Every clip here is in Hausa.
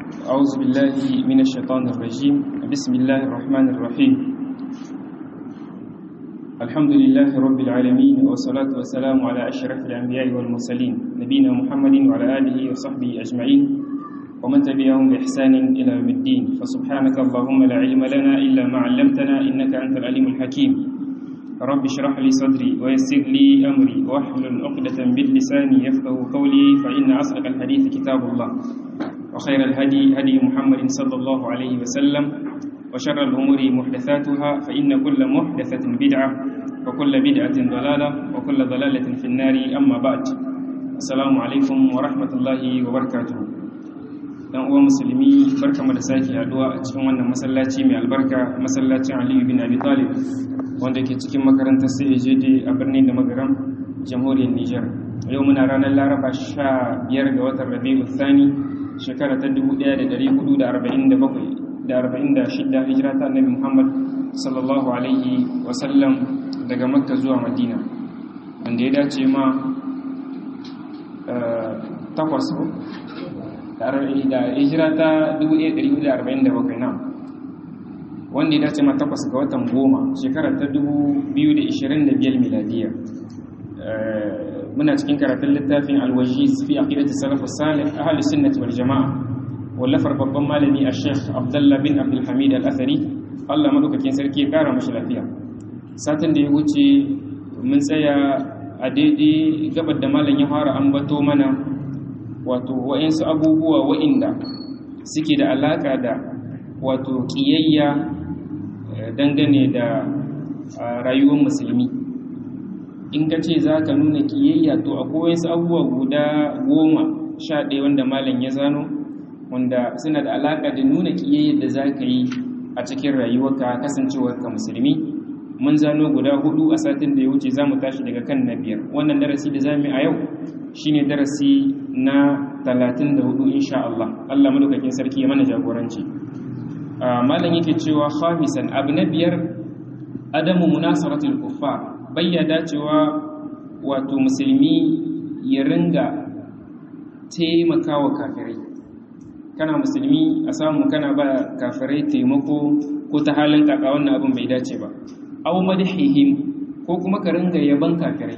أعوذ بالله من الشيطان الرجيم بسم الله الرحمن الرحيم الحمد لله رب العالمين والصلاة والسلام على أشرف الأنبياء والمرسلين نبينا محمد وعلى آله وصحبه أجمعين ومن تبعهم بإحسان إلى يوم الدين فسبحانك اللهم لا علم لنا إلا ما علمتنا إنك أنت العليم الحكيم رب اشرح لي صدري ويسر لي أمري واحلل عقدة باللسان يفقه قولي فإن أصدق الحديث كتاب الله وخير الهدي هدي محمد صلى الله عليه وسلم وشر الأمور محدثاتها فإن كل محدثة بدعة وكل بدعة ضلالة وكل ضلالة في النار أما بعد السلام عليكم ورحمة الله وبركاته dan uwa musulmi barkamu da sake haduwa a cikin wannan masallaci mai albarka masallacin Aliyu bin Abi Talib wanda ke cikin makarantar CAJD a birnin da magaram jamhuriyar Niger yau muna ranar Laraba 15 ga watan Rabiul Thani shekara ta 1447 da 46 hijira ta Annabi Muhammad sallallahu alaihi wasallam daga Makka zuwa Madina wanda ya dace ma takwas da hijira ta 1447 na wanda ya dace ma takwas ga watan goma shekara ta 2025 miladiya muna cikin karatun littafin alwajiz fi aqidati salafus salih ahli sunnati wal jamaa wallafar babban malami a sheikh abdullah bin abdul hamid al-athari Allah madaukakin sarki ya kara mashi lafiya satin da ya wuce mun tsaya a daidai gabar da malam ya fara ambato mana wato wa'insu abubuwa wa'inda suke da alaka da wato kiyayya dangane da rayuwar musulmi in ka ce za ka nuna kiyayya to akwai wasu abubuwa guda goma sha ɗaya wanda malam ya zano wanda suna da alaƙa da nuna kiyayya da za ka yi a cikin rayuwarka kasancewarka musulmi mun zano guda hudu a satin da ya wuce za mu tashi daga kan na biyar wannan darasi da za mu a yau shine darasi na 34 insha Allah Allah madaukakin sarki ya mana jagoranci malam yake cewa khamisan abu na biyar adamu munasaratul kuffar bayyada cewa wato musulmi ya ringa taimakawa kafirai kana musulmi a samu kana ba kafirai taimako ko ta halin kaka wannan abin bai dace ba aw madhihim ko kuma ka ringa yaban kafirai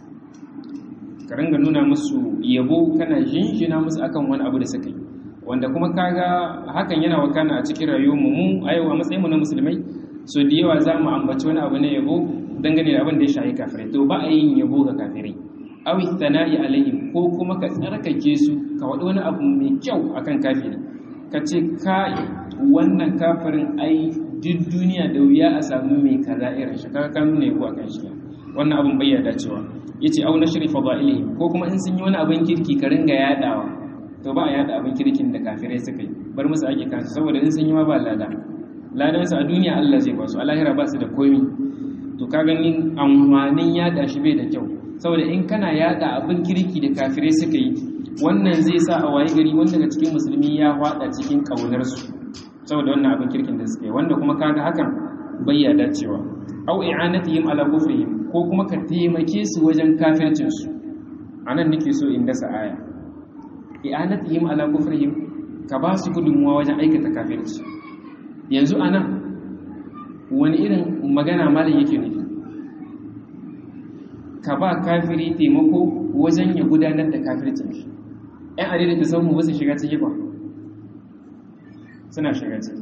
ka ringa nuna musu yabo kana jinjina musu akan wani abu da suka yi wanda kuma kaga hakan yana wakana a cikin rayuwar mu a yau a matsayin mu na musulmai so da yawa za mu ambaci wani abu na yabo dangane da abin da ya shahi kafirai to ba a yin yabo ga kafirai aw thana'i alaihim ko kuma ka tsarkake su ka wadi wani abu mai kyau akan kafiri ka ce ka wannan kafirin ai duk duniya da wuya a samu mai kaza irin shi kaga ka nuna yabo akan shi wannan abin bai yarda cewa yace au nashri fadailihi ko kuma in sun yi wani abin kirki ka ringa yadawa to ba a yada abin kirkin da kafirai suka yi bar musu ake kansu saboda in sun yi ma ba lada ladan su a duniya Allah zai ba su a lahira ba su da komi to ka gani amfanin yada shi bai da kyau saboda in kana yada abin kirki da kafirai suka yi wannan zai sa a waye gari wanda daga cikin musulmi ya hwada cikin kaunar su saboda wannan abin kirkin da suka yi wanda kuma kaga hakan bai ya dacewa au i'anatihim ala kufrihim ko kuma ka taimake su wajen kafircin su anan nake so in dasa aya i'anatihim ala kufrihim ka ba su gudunmuwa wajen aikata kafirci yanzu anan wani irin magana malam yake nufi ka ba kafiri taimako wajen ya gudanar da kafircin shi ‘yan adida ta samu wasu shiga ciki ba suna shiga ciki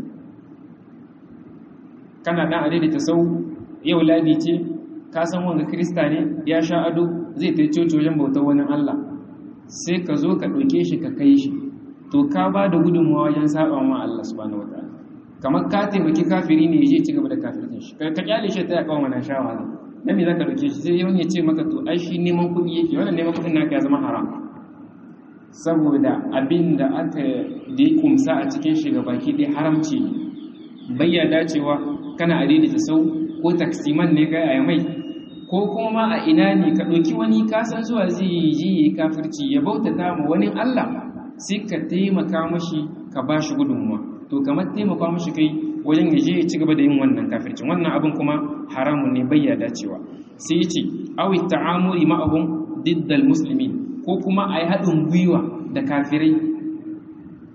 kana ɗan adida ta sau yau ladi ce ka san wanga krista ne ya sha ado zai ta coci wajen bautar wani allah sai ka zo ka ɗauke shi ka kai shi to ka ba da gudunmawa wajen saba ma allah subhanahu wa ta'ala kamar ka taimaki kafiri ne ya je ci gaba da kafircin shi ka kyale shi ta yakan wannan shawara dan me zaka dauke shi sai yawan ya ce maka to ai shi neman kuɗi yake wannan neman kuɗin naka ya zama haram saboda abin da aka da kumsa a cikin shi baki dai haramci bayya dacewa kana adidi ta sau ko taksiman ne kai a mai ko kuma a ina ne ka ɗauki wani kasan zuwa zai yi ji yi kafirci ya bautata ma wani Allah sai ka taimaka mashi ka ba shi gudunmuwa to kamar taimaka mashi kai wajen ya je ya ci gaba da yin wannan kafircin wannan abin kuma haramun ne bayya dacewa sai ya ce awi ta'amuri ma'ahum diddal muslimin ko kuma a yi haɗin gwiwa da kafirai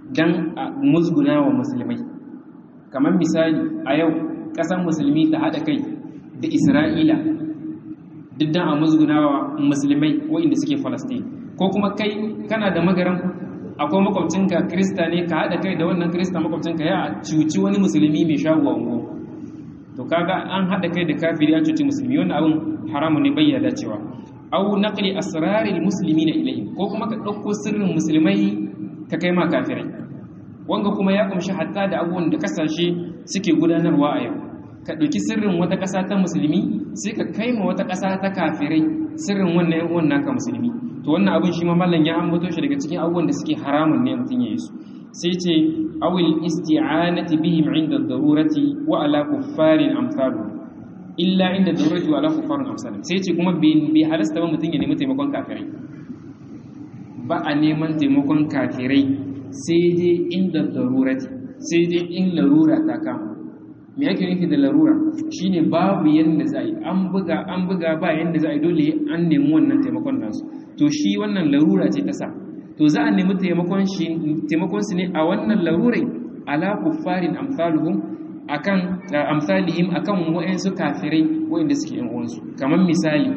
dan a musguna wa musulmai kamar misali a yau ƙasar musulmi ta haɗa kai da isra'ila duk dan a musguna wa musulmai waɗanda suke falastin ko kuma kai kana da magaran akwai makwabcinka krista ne ka haɗa kai da wannan krista makwabcinka ya cuci wani musulmi mai shago ungo to kaga an haɗa kai da kafiri an cuci musulmi wannan abin haramu ne bayyana cewa au naqli asraril muslimina ilayhim ko kuma ka ɗauko sirrin musulmai ka kai ma kafirai wanga kuma ya kumshi hatta da abubuwan da kasashe suke gudanarwa a yau ka ɗauki sirrin wata ƙasa ta musulmi sai ka kai ma wata ƙasa ta kafirai sirrin wannan yan uwan naka musulmi to wannan abin shi ma mallan ya ambato shi daga cikin abubuwan da suke haramun ne mutum ya yi su sai ce awil isti'anati bihim inda darurati wa ala kuffarin amsalu illa inda darurati wa ala kuffarin amsalu sai ce kuma bai halasta ba mutum ya nemi taimakon kafirai ba a neman taimakon kafirai sai dai inda darurati sai dai in larura ta kama me yake nufi da larura shine babu yanda za a yi an buga an buga ba yanda za a yi dole an nemi wannan taimakon nasu to shi wannan larura ce ta sa to za a nemi taimakon shi taimakon su ne a wannan larurai ala kuffarin amsaluhum akan amsalihim akan wa'ansu kafirai wa'anda suke yan uwansu kamar misali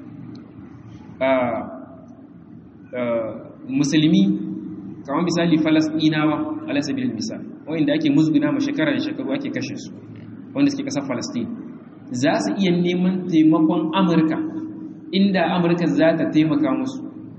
musulmi kamar misali falastinawa ala sabilil misal wa'anda ake musguna ma shekara da shekaru ake kashe su wanda suke kasar falastin za su iya neman taimakon amurka inda amurka za ta taimaka musu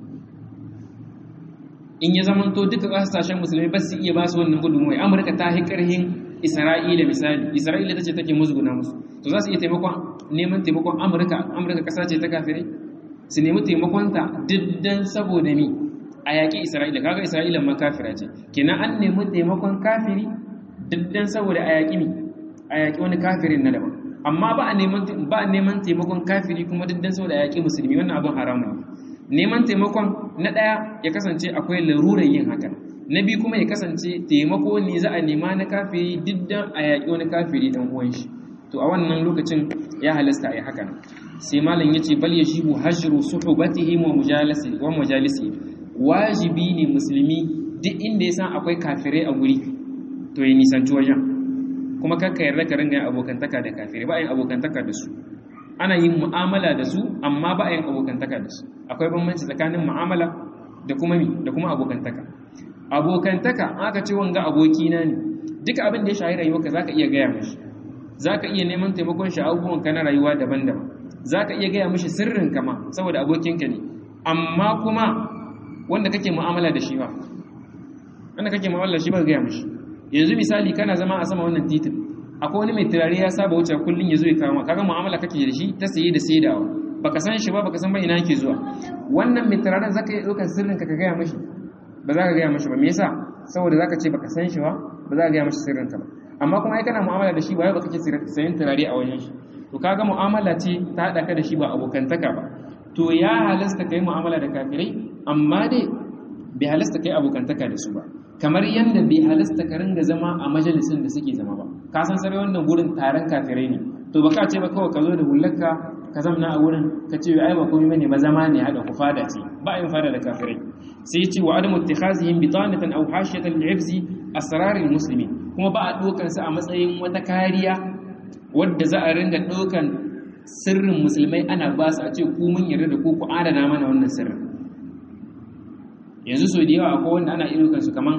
in ya zamanto duka kasashen musulmi ba su iya ba su wannan gudunmuwa amurka ta yi karhin isra'ila misali isra'ila ta ce take musguna musu to za su iya taimakon neman taimakon amurka amurka kasa ce ta kafirai su nemi taimakonta diddan saboda mi a yaƙi isra'ila kaga isra'ila ma kafira ce kenan an nemi taimakon kafiri diddan saboda a yaƙi mi a yaƙi wani kafirin na daban amma ba a neman ba a neman taimakon kafiri kuma diddan saboda a yaƙi musulmi wannan abin haramun ne neman taimakon na ɗaya ya kasance akwai larurar yin hakan na biyu kuma ya kasance taimako ne za a nema na kafiri diddan a yaƙi wani kafiri ɗan uwan shi to a wannan lokacin ya halasta a yi hakan sai malam ya ce bal ya shibu hajru suhubatihim wa mujalisi wa mujalisi wajibi ne musulmi duk inda ya san akwai kafirai a guri to ya nisanci wajen kuma kakka yarda ka ringa yin abokantaka da kafirai ba yin abokantaka da su ana yin mu'amala da su amma ba yin abokantaka da su akwai bambanci tsakanin mu'amala da kuma mi da kuma abokantaka abokantaka aka ce wanga abokina ne duka abin da ya shahi rayuwarka zaka iya gaya mishi zaka iya neman taimakon shi abubuwan ka na rayuwa daban-daban zaka iya gaya mishi sirrin kama saboda abokinka ne amma kuma wanda kake mu'amala da shi ba wanda kake mu'amala da shi ba gaya mishi yanzu misali kana zama a sama wannan titin akwai wani mai turare ya saba wuce kullun ya zo ya kama kaga mu'amala kake da shi ta saye da saidawa baka san shi ba baka san ba ina yake zuwa wannan mai turaren zaka iya ɗaukar sirrin ka ka gaya mishi ba za ka gaya mishi ba me yasa saboda zaka ce baka san shi ba ba za ka gaya mishi sirrin ka ba amma kuma ai kana mu'amala da shi ba ba kake sayan turare a wajen shi to kaga mu'amala ce ta haɗa ka da shi ba abokantaka ba to ya halasta kai mu'amala da kafirai amma dai bai halasta kai abokantaka da su ba kamar yadda bai halasta ka ringa zama a majalisin da suke zama ba ka san sarai wannan gurin taron kafirai ne to baka ce ba kawai ka zo da hullarka ka zamna a wurin ka ce ai ba komai bane ba zama ne hada ku fada ce ba yin fada da kafirai sai ya ce wa adamu ittikhazihim bitanatan aw hashiyatan li'ibzi asrar muslimin kuma ba a dokan su a matsayin wata kariya wadda za a ringa dokan sirrin musulmai ana ba su a ce ku mun yarda da ku ku adana mana wannan sirrin yanzu so da yawa akwai wanda ana irin kansu kaman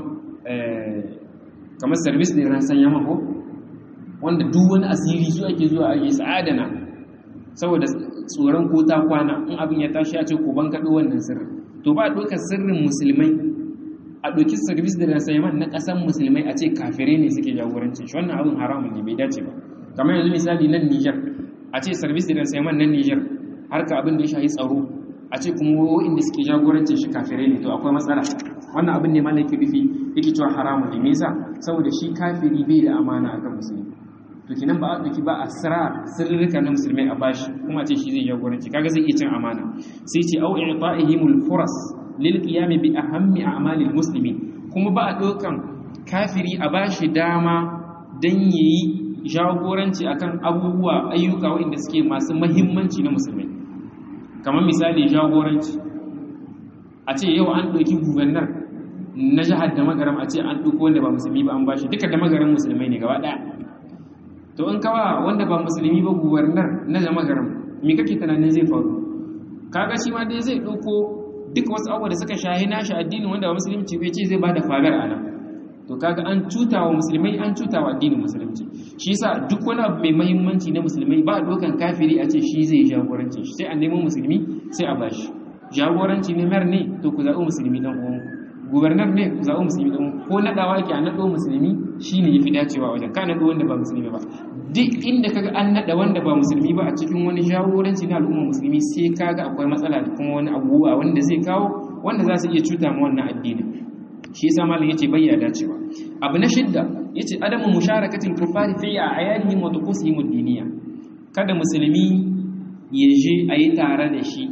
kamar service da ran sanya mako wanda duk wani asiri su ake zuwa a yi sa'adana saboda tsoron ko ta kwana in abin ya tashi a ce ko ban kaɗo wannan sirrin to ba a ɗaukar sirrin musulmai a ɗauki service da ran sanya na ƙasan musulmai a ce kafire ne suke jagorancin shi wannan abin haramun ne bai dace ba kamar yanzu misali nan Niger a ce service da ran sanya nan Niger harka abin da ya shahi tsaro a ce kuma wa'inda suke jagorancin shi kafirai ne to akwai matsala wannan abin ne malai ke rufi yake cewa haramun ne me yasa saboda shi kafiri bai da amana akan musulmi to kinan ba a dauki ba a sira sirrika na musulmai a bashi kuma ce shi zai jagoranci kaga zai iya cin amana sai ce au i'ta'ihimul furas lil qiyam bi ahammi a'malil muslimin kuma ba a dokan kafiri a bashi dama dan yayi jagoranci akan abubuwa ayyuka waɗanda suke masu muhimmanci na musulmai kamar misali jagoranci a ce yau an ɗauki gubernar na jihar da magaram a ce an ɗauko wanda ba musulmi ba an bashi duka da magaram musulmai ne gaba ɗaya to in kawa wanda ba musulmi ba gubernar na da magaram me kake tunanin zai faru kaga shi ma dai zai ɗauko duk wasu abubuwa da suka shahi nashi addinin wanda ba musulunci bai ce zai bada fagar a nan to kaga an cuta wa musulmai an cuta wa addinin musulunci shi yasa duk wani abu mai mahimmanci na musulmai ba a dokan kafiri a ce shi zai jagoranci shi sai a nemo musulmi sai a bashi jagoranci ne mer ne to ku zaɓi musulmi dan uwan gubernar ne ku zaɓi musulmi dan uwan ko naɗawa ke a naɗo musulmi shine yafi dacewa wajen ka naɗo wanda ba musulmi ba duk inda kaga an naɗa wanda ba musulmi ba a cikin wani jagoranci na al'umma musulmi sai kaga akwai matsala da kuma wani abubuwa wanda zai kawo wanda za su iya cuta ma wannan addini shi yasa malam yace bayya dacewa abu na shidda yace adamu musharakatil kufari fi ayadihim wa tuqusihim ad-diniya kada musulmi ya je a yi tare da shi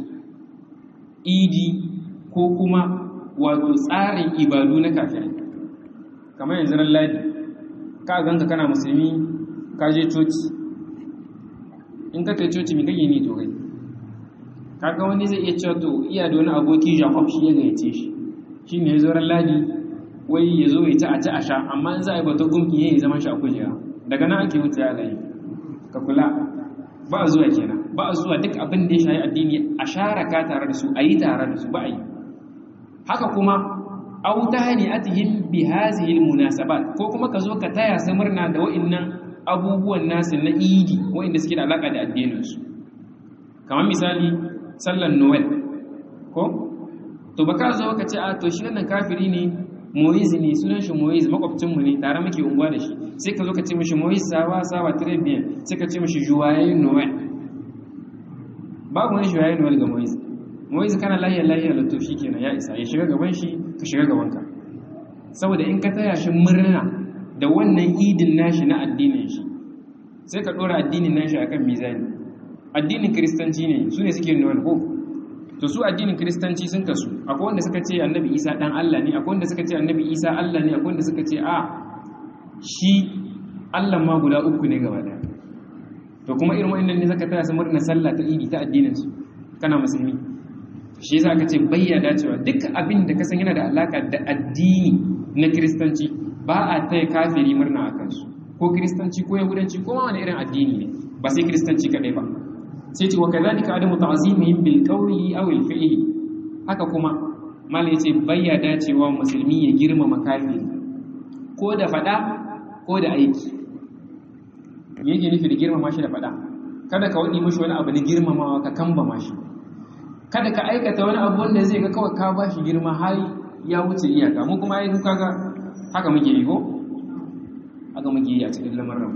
idi ko kuma wato tsarin ibadu na kafirai kamar yanzu ran ladi ka ganka kana musulmi ka je coci in ka kai coci mai kake ni to kai kaga wani zai iya cewa to iya da wani aboki jacob shi ya gayyace shi shi ne ya zo ran ladi wai ya zo ya ci a ci a sha amma in za a yi bata gumki ya yi zaman shi a kujera daga nan ake wuce ya layi ka kula ba a zuwa kenan ba a zuwa duk abin da ya shayi addini a sharaka tare da su a yi tare da su ba a yi haka kuma aw tahniyatihim bi hadhihi almunasabat ko kuma ka zo ka taya su murna da wa'annan abubuwan nasu na idi wa'anda suke da alaka da addinin su kamar misali sallar noel ko to baka zo ka ce a to shi wannan kafiri ne Moise ne sunan shi Moise makwabcin mu ne tare muke unguwa da shi sai ka zo ka ce mishi Moise sawa sawa très bien sai ka ce mishi joyeux noel babu wani joyeux noel ga Moise Moise kana lahiya lahiya da to shikenan ya isa ya shiga gaban shi ka shiga gaban ka saboda in ka taya shi murna da wannan idin nashi na addinin shi sai ka dora addinin nashi akan mizani addinin kristanci ne su ne suke noel ko to su addinin kristanci sun kasu akwai wanda suka ce annabi isa dan Allah ne akwai wanda suka ce annabi isa Allah ne akwai wanda suka ce a shi Allah ma guda uku ne gaba daya to kuma irin wa'annan ne zaka taya su murna sallah ta idi ta addinin su kana musulmi shi yasa aka ce bayya dacewa duk abin da ka san yana da alaka da addini na kristanci ba a taya kafiri murna a kansu ko kristanci ko yahudanci ko wani irin addini ne ba sai kristanci kadai ba sai ce wa kazalika adamu ta'zimihim bil qawli aw al fi'li haka kuma mal yace bayya dacewa musulmi ya girmama kafiri ko da fada ko da aiki yake nufi da girmama shi da fada kada ka wadi mishi wani abu na girmamawa ka kamba shi kada ka aikata wani abu wanda zai ga kawai ka bashi girma har ya wuce iyaka mu kuma ai duka ga haka muke yi ko haka muke yi a cikin lamarin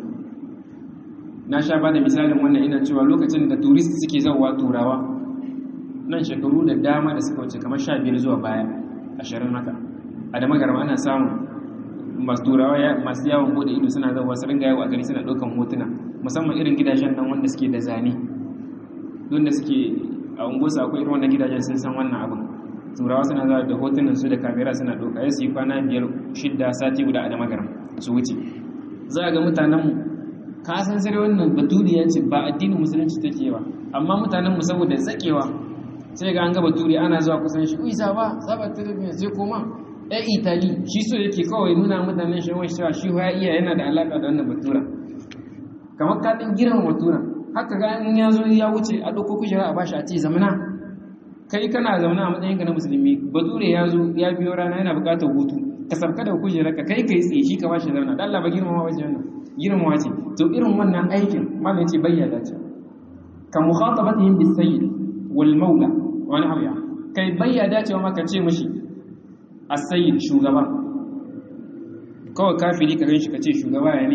na sha ba da misalin wannan ina cewa lokacin da turist suke zauwa turawa nan shekaru da dama da suka wuce kamar sha biyar zuwa baya ashirin haka a da magarama ana samun masu turawa masu yawon bude ido suna zauwa su ringa yawo a gari suna ɗaukan hotuna musamman irin gidajen nan wanda suke da zane wanda suke a unguwarsu akwai irin wannan gidajen sun san wannan abin turawa suna zuwa da hotunan su da kamera suna ɗauka ya su yi kwana biyar shidda sati guda a da magaram su wuce za a ga mutanenmu ka san sai wannan baturiya ce ba addinin musulunci take ba amma mutanen mu saboda zakewa sai ga an ga baturi ana zuwa kusan shi uyi zaba zaba ta da sai koma ɗan itali shi so yake kawai nuna mutanen shi wani cewa shi ya iya yana da alaka da wannan batura kamar ka ɗin girman batura haka ga in ya zo ya wuce a ɗauko kujera a bashi a ce zamana kai kana zamana a matsayinka na musulmi bature ya zo ya biyo rana yana buƙatar hutu ka sabka da kujera ka kai kai tsaye shi ka bashi zauna dan Allah ba girmama wajen wannan girmama ce to irin wannan aikin malam yace bayyana ce ka mukhatabatihim bis sayyid wal maula wani abu ya kai bayyana cewa maka ce mishi as-sayyid shugaba kawai kafiri ka ganshi ka ce shugaba ya ne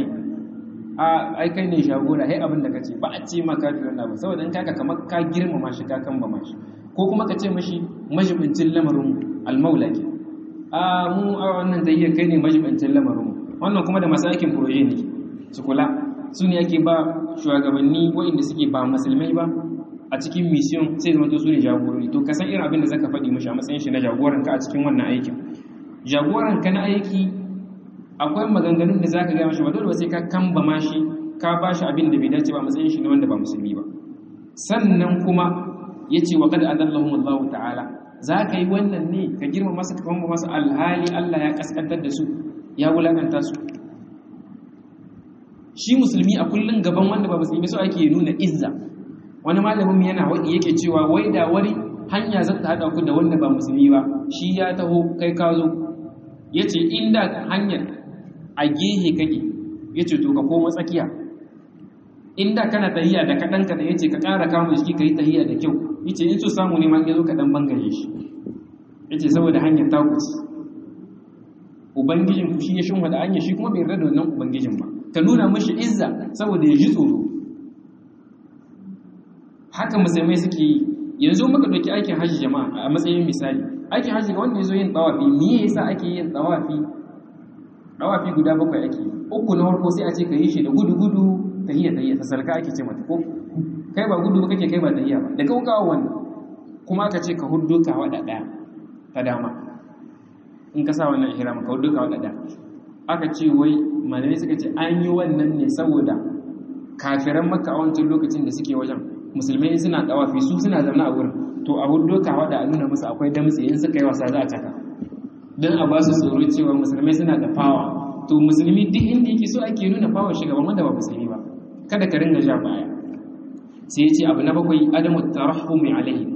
a ai kai ne shagora hai abin da kace ba a ce ma kafiri wannan ba saboda in kaka kamar ka girmama shi ka kan ba mashi ko kuma ka ce mishi majibincin lamarin al-maula ke a mu a wannan zayyar kai ne majibincin lamarin wannan kuma da masu aikin proje ne su kula su ne ake ba shugabanni waɗanda suke ba musulmai ba a cikin mission sai zama to su ne jagorori to kasan irin abin da zaka faɗi mashi a matsayin shi na jagoranka a cikin wannan aikin jagoranka na aiki akwai maganganun da zaka gaya mashi ba dole ba sai ka kamba mashi ka ba shi abin da bai dace ba a matsayin shi na wanda ba musulmi ba sannan kuma yace wa qad adallahum Allah ta'ala za ka yi wannan ne ka girma masa ka kuma masa alhali Allah ya kaskantar da su ya wulakanta su shi musulmi a kullun gaban wanda ba musulmi so ake nuna izza wani malamin yana wadi yake cewa wai da wari hanya za ta hada ku da wanda ba musulmi ba shi ya taho kai ka zo yace inda hanyar a gehe kake yace to ka koma tsakiya inda kana tahiya da kadan ka da yace ka ƙara kama shi kai tahiya da kyau yace in so samu ne ma yazo ka dan bangare shi yace saboda hanyar ta kuci ubangijin ku shi ya shin da hanya shi kuma bai yarda da wannan ubangijin ba ka nuna mashi izza saboda ya ji tsoro haka musulmai suke yi yanzu muka ɗauki aikin hajji jama'a a matsayin misali aikin hajji ga wanda ya zo yin tsawafi me yasa ake yin tsawafi tsawafi guda bakwai ake uku na farko sai a ce ka yi shi da gudu gudu tahiyya tahiyya ta sarka ake ce mata ko kai ba gudu ba kake kai ba tahiyya ba da kaukawa wannan kuma aka ce ka huddo ka wada daya ta dama in ka sa wannan ihram ka huddo ka wada daya aka ce wai malamai suka ce an yi wannan ne saboda kafiran makka a wancan lokacin da suke wajen musulmai suna dawafi su suna zama a wurin to a hudu kawa da a nuna musu akwai damtse in suka yi wasa za a caka don a ba su tsoro cewa musulmai suna da fawa to musulmi duk inda yake so ake nuna fawa shugaban wanda ba musulmi ba kada ka ringa ja baya sai ya ce abu na bakwai adamu tarahumi alaihi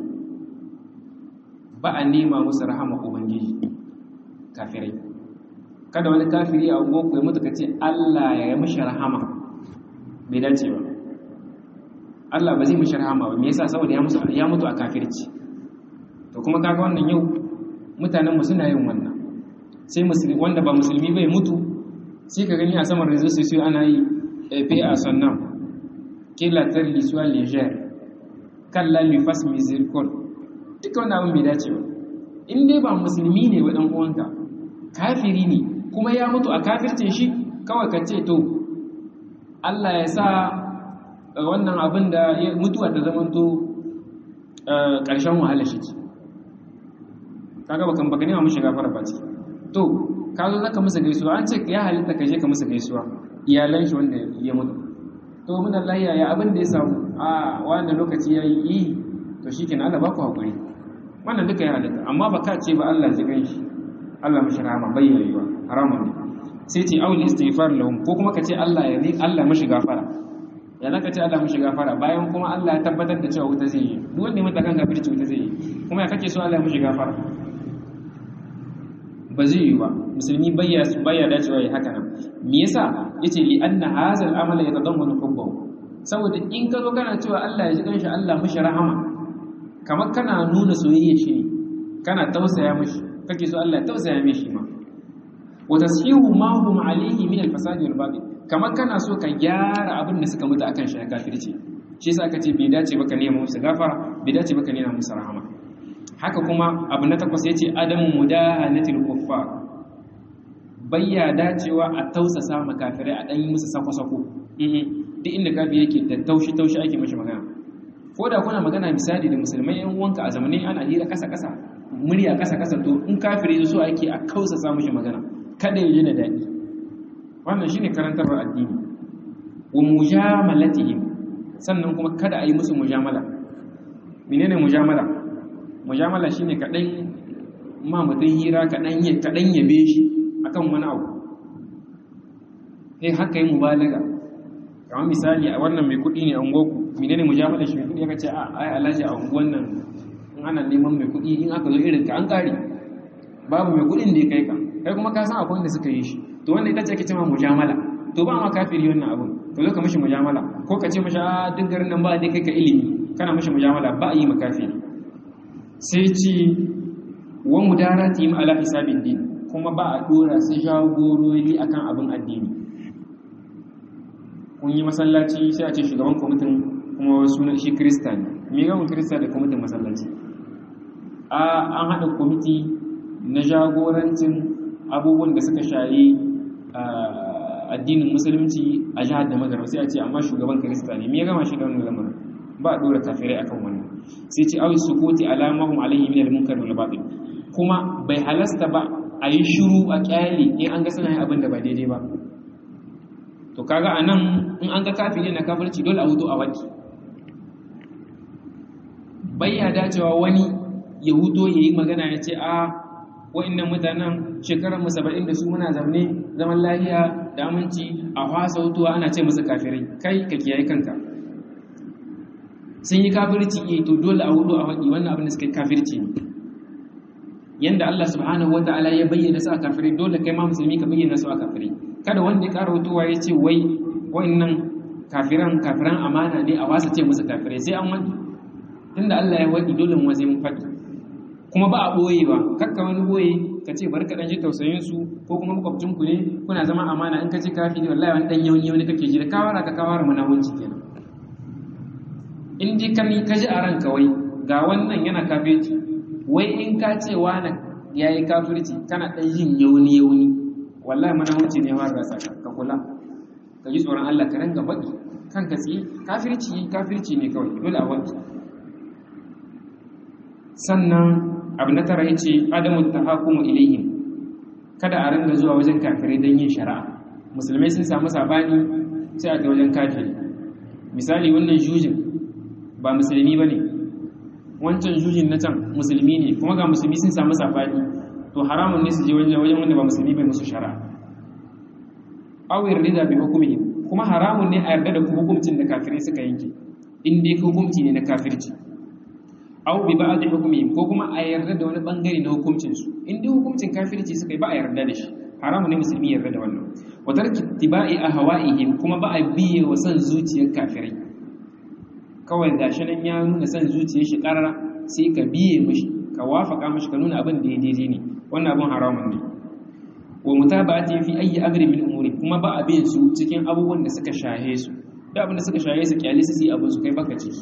ba a nema musu rahama ubangiji kafirai kada wani kafiri a unguwarku ya mutu ka ce Allah ya yi mashi rahama bai dace ba Allah ba zai mashi rahama ba me yasa saboda ya mutu ya mutu a kafirci to kuma kaga wannan yau mutanen mu suna yin wannan sai musulmi wanda ba musulmi bai mutu sai ka gani a saman rezo sai ana yi epe a sannan kila tar lisuwa leger kalla lifas misirikol duka wanda abin bai dace ba in dai ba musulmi ne wa dan uwanka kafiri ne kuma ya mutu a kafircin shi kawai ka ce to Allah ya sa wannan abin da mutuwa ta zamanto ƙarshen wahala shi ce kaga bakan baka nema mushi gafara ba ce to ka zo zaka musu gaisuwa an ce ya halitta ka je ka musu gaisuwa iyalan shi wanda ya mutu to mun Allah ya abin da ya samu a wannan lokaci yayi yi to shikenan Allah ba ku hakuri wannan duka ya halitta amma ba ka ce ba Allah ji gan shi Allah mashi rahama bayyayewa haramun ne sai ce aul istighfar lahum ko kuma ka ce Allah ya ne Allah mashi gafara ya zaka ce Allah mashi gafara bayan kuma Allah ya tabbatar da cewa wuta zai yi duk wanda ya mata kan gafirci wuta zai yi kuma ya kake so Allah ya mashi gafara ba zai yi ba musulmi bayya bayya dacewa ya haka nan me yasa yace li anna hadha al-amala yatadammanu hubbahu saboda in ka zo kana cewa Allah ya ji kanshi Allah mashi rahama kamar kana nuna soyayya shi ne kana tausaya mashi kake so Allah ya tausaya mishi ma wa tashihu ma hum alayhi min al-fasadi wal batil kamar kana so ka gyara abin da suka mutu akan shi na kafirci shi yasa aka ce bai dace ba ka nema musu gafara bai dace ba ka nema musu rahama haka kuma abu na takwas yace adamu mudahanatil kuffar bayya dacewa a tausasa makafirai a dan yi musu sako-sako duk inda kafi yake da taushi taushi ake mashi magana ko da kuna magana misali da musulmai yan uwanka a zamanin ana hira kasa kasa murya kasa kasa to in kafiri so ake a kausasa mashi magana kada ya ji da daɗi wannan shine karantarwar addini wa mujamalatihim sannan kuma kada a yi musu mujamala menene mujamala mujamala shine kaɗan ma mutum hira kaɗan kaɗan yabe shi akan wani abu sai haka yi mubalaga kamar misali a wannan mai kuɗi ne a ungoku menene mujamala shi mai kuɗi aka ce a ai alhaji a unguwan nan in ana neman mai kuɗi in aka zo irin ka an ƙare babu mai kuɗin da ya kai ka kai kuma ka san akwai wanda suka yi shi to wanda ita ce ake cewa mujamala to ba ma kafiri wannan abun ka zo ka mishi mujamala ko ka ce mishi a duk garin nan ba dai kai ka ilimi kana mishi mujamala ba a yi makafiri sai ce wa mudaratihim ala hisabid din kuma ba a dora su jagorori akan abin addini kun yi masallaci sai a ce shugaban kwamitin kuma sunan shi krista ne me ga krista da kwamitin masallaci a an haɗa kwamiti na jagorancin abubuwan da suka shayi addinin musulunci a jihar da magarba sai a ce amma shugaban krista ne me ya gama shi da wannan lamarin ba a dora kafirai akan wannan sai ce awi sukuti alamahum alaihi min al-munkar wal batil kuma bai halasta ba a yi shiru a kyale in an ga suna yin abin da ba daidai ba to kaga anan in an ga kafiri na kafirci dole a hudu a waki bayya dacewa wani ya huto ya yi magana ya ce a wa'annan mutanen shekarar mu saba'in da su muna zaune zaman lahiya da aminci a hwasa hutuwa ana ce musu kafirai kai ka kiyaye kanka sun yi kafirci eh to dole a hudu a faɗi wannan abin da suka yi kafirci ne yanda Allah subhanahu wata'ala ya bayyana su a kafirai dole kai ma musulmi ka bayyana su a kafirai kada wanda ya ƙara hutuwa ya ce wai wa'annan kafiran kafiran amana ne a wasa ce musu kafirai sai an wani tunda Allah ya waɗi dole mu sai mun faɗi kuma ba a ɓoye ba kakka wani ɓoye ka ce bari ka ɗan ji tausayin su ko kuma makwabcin ku ne kuna zama amana in ka ci kafi ne wallahi wani ɗan yawan yawan kake ji da kawara ka kawara munawunci kenan in dai ka ka ji a ranka wai ga wannan yana kafirci wai in ka ce wani ya yi kafirci kana ɗan yin yauni yauni wallahi munawunci ne har rasa ka kula ka ji tsoron Allah ka ranga faɗi kanka tsaye kafirci kafirci ne kawai dole a wani sannan abu na tara yace adamu tahakumu ilayhim kada a ranga zuwa wajen kafirai don yin shari'a musulmai sun samu sabani sai a ga wajen kafiri misali wannan jujin ba musulmi bane wancan jujin na can musulmi ne kuma ga musulmi sun samu sabani to haramun ne su je wajen wajen wanda ba musulmi bai musu shari'a aw yarda bi hukumihim kuma haramun ne a yarda da hukuncin da kafirai suka yanke in dai hukunci ne na kafirci aw bi ba'd hukmihim ko kuma a yarda da wani bangare na hukuncin su in dai hukuncin kafirci suka yi ba a yarda da shi haramu ne musulmi yarda da wannan wa tarki tibai ahwa'ihim kuma ba a biye wa san zuciyar kafirai kawai gashi nan ya nuna san zuciyar shi karara sai ka biye mishi ka wafaka mishi ka nuna abin da ya daidai ne wannan abin haramun ne wa mutaba'ati fi ayi amri min umuri kuma ba a biye su cikin abubuwan da suka shahe su da abin da suka shahe su kyale su yi abin su kai baka ciki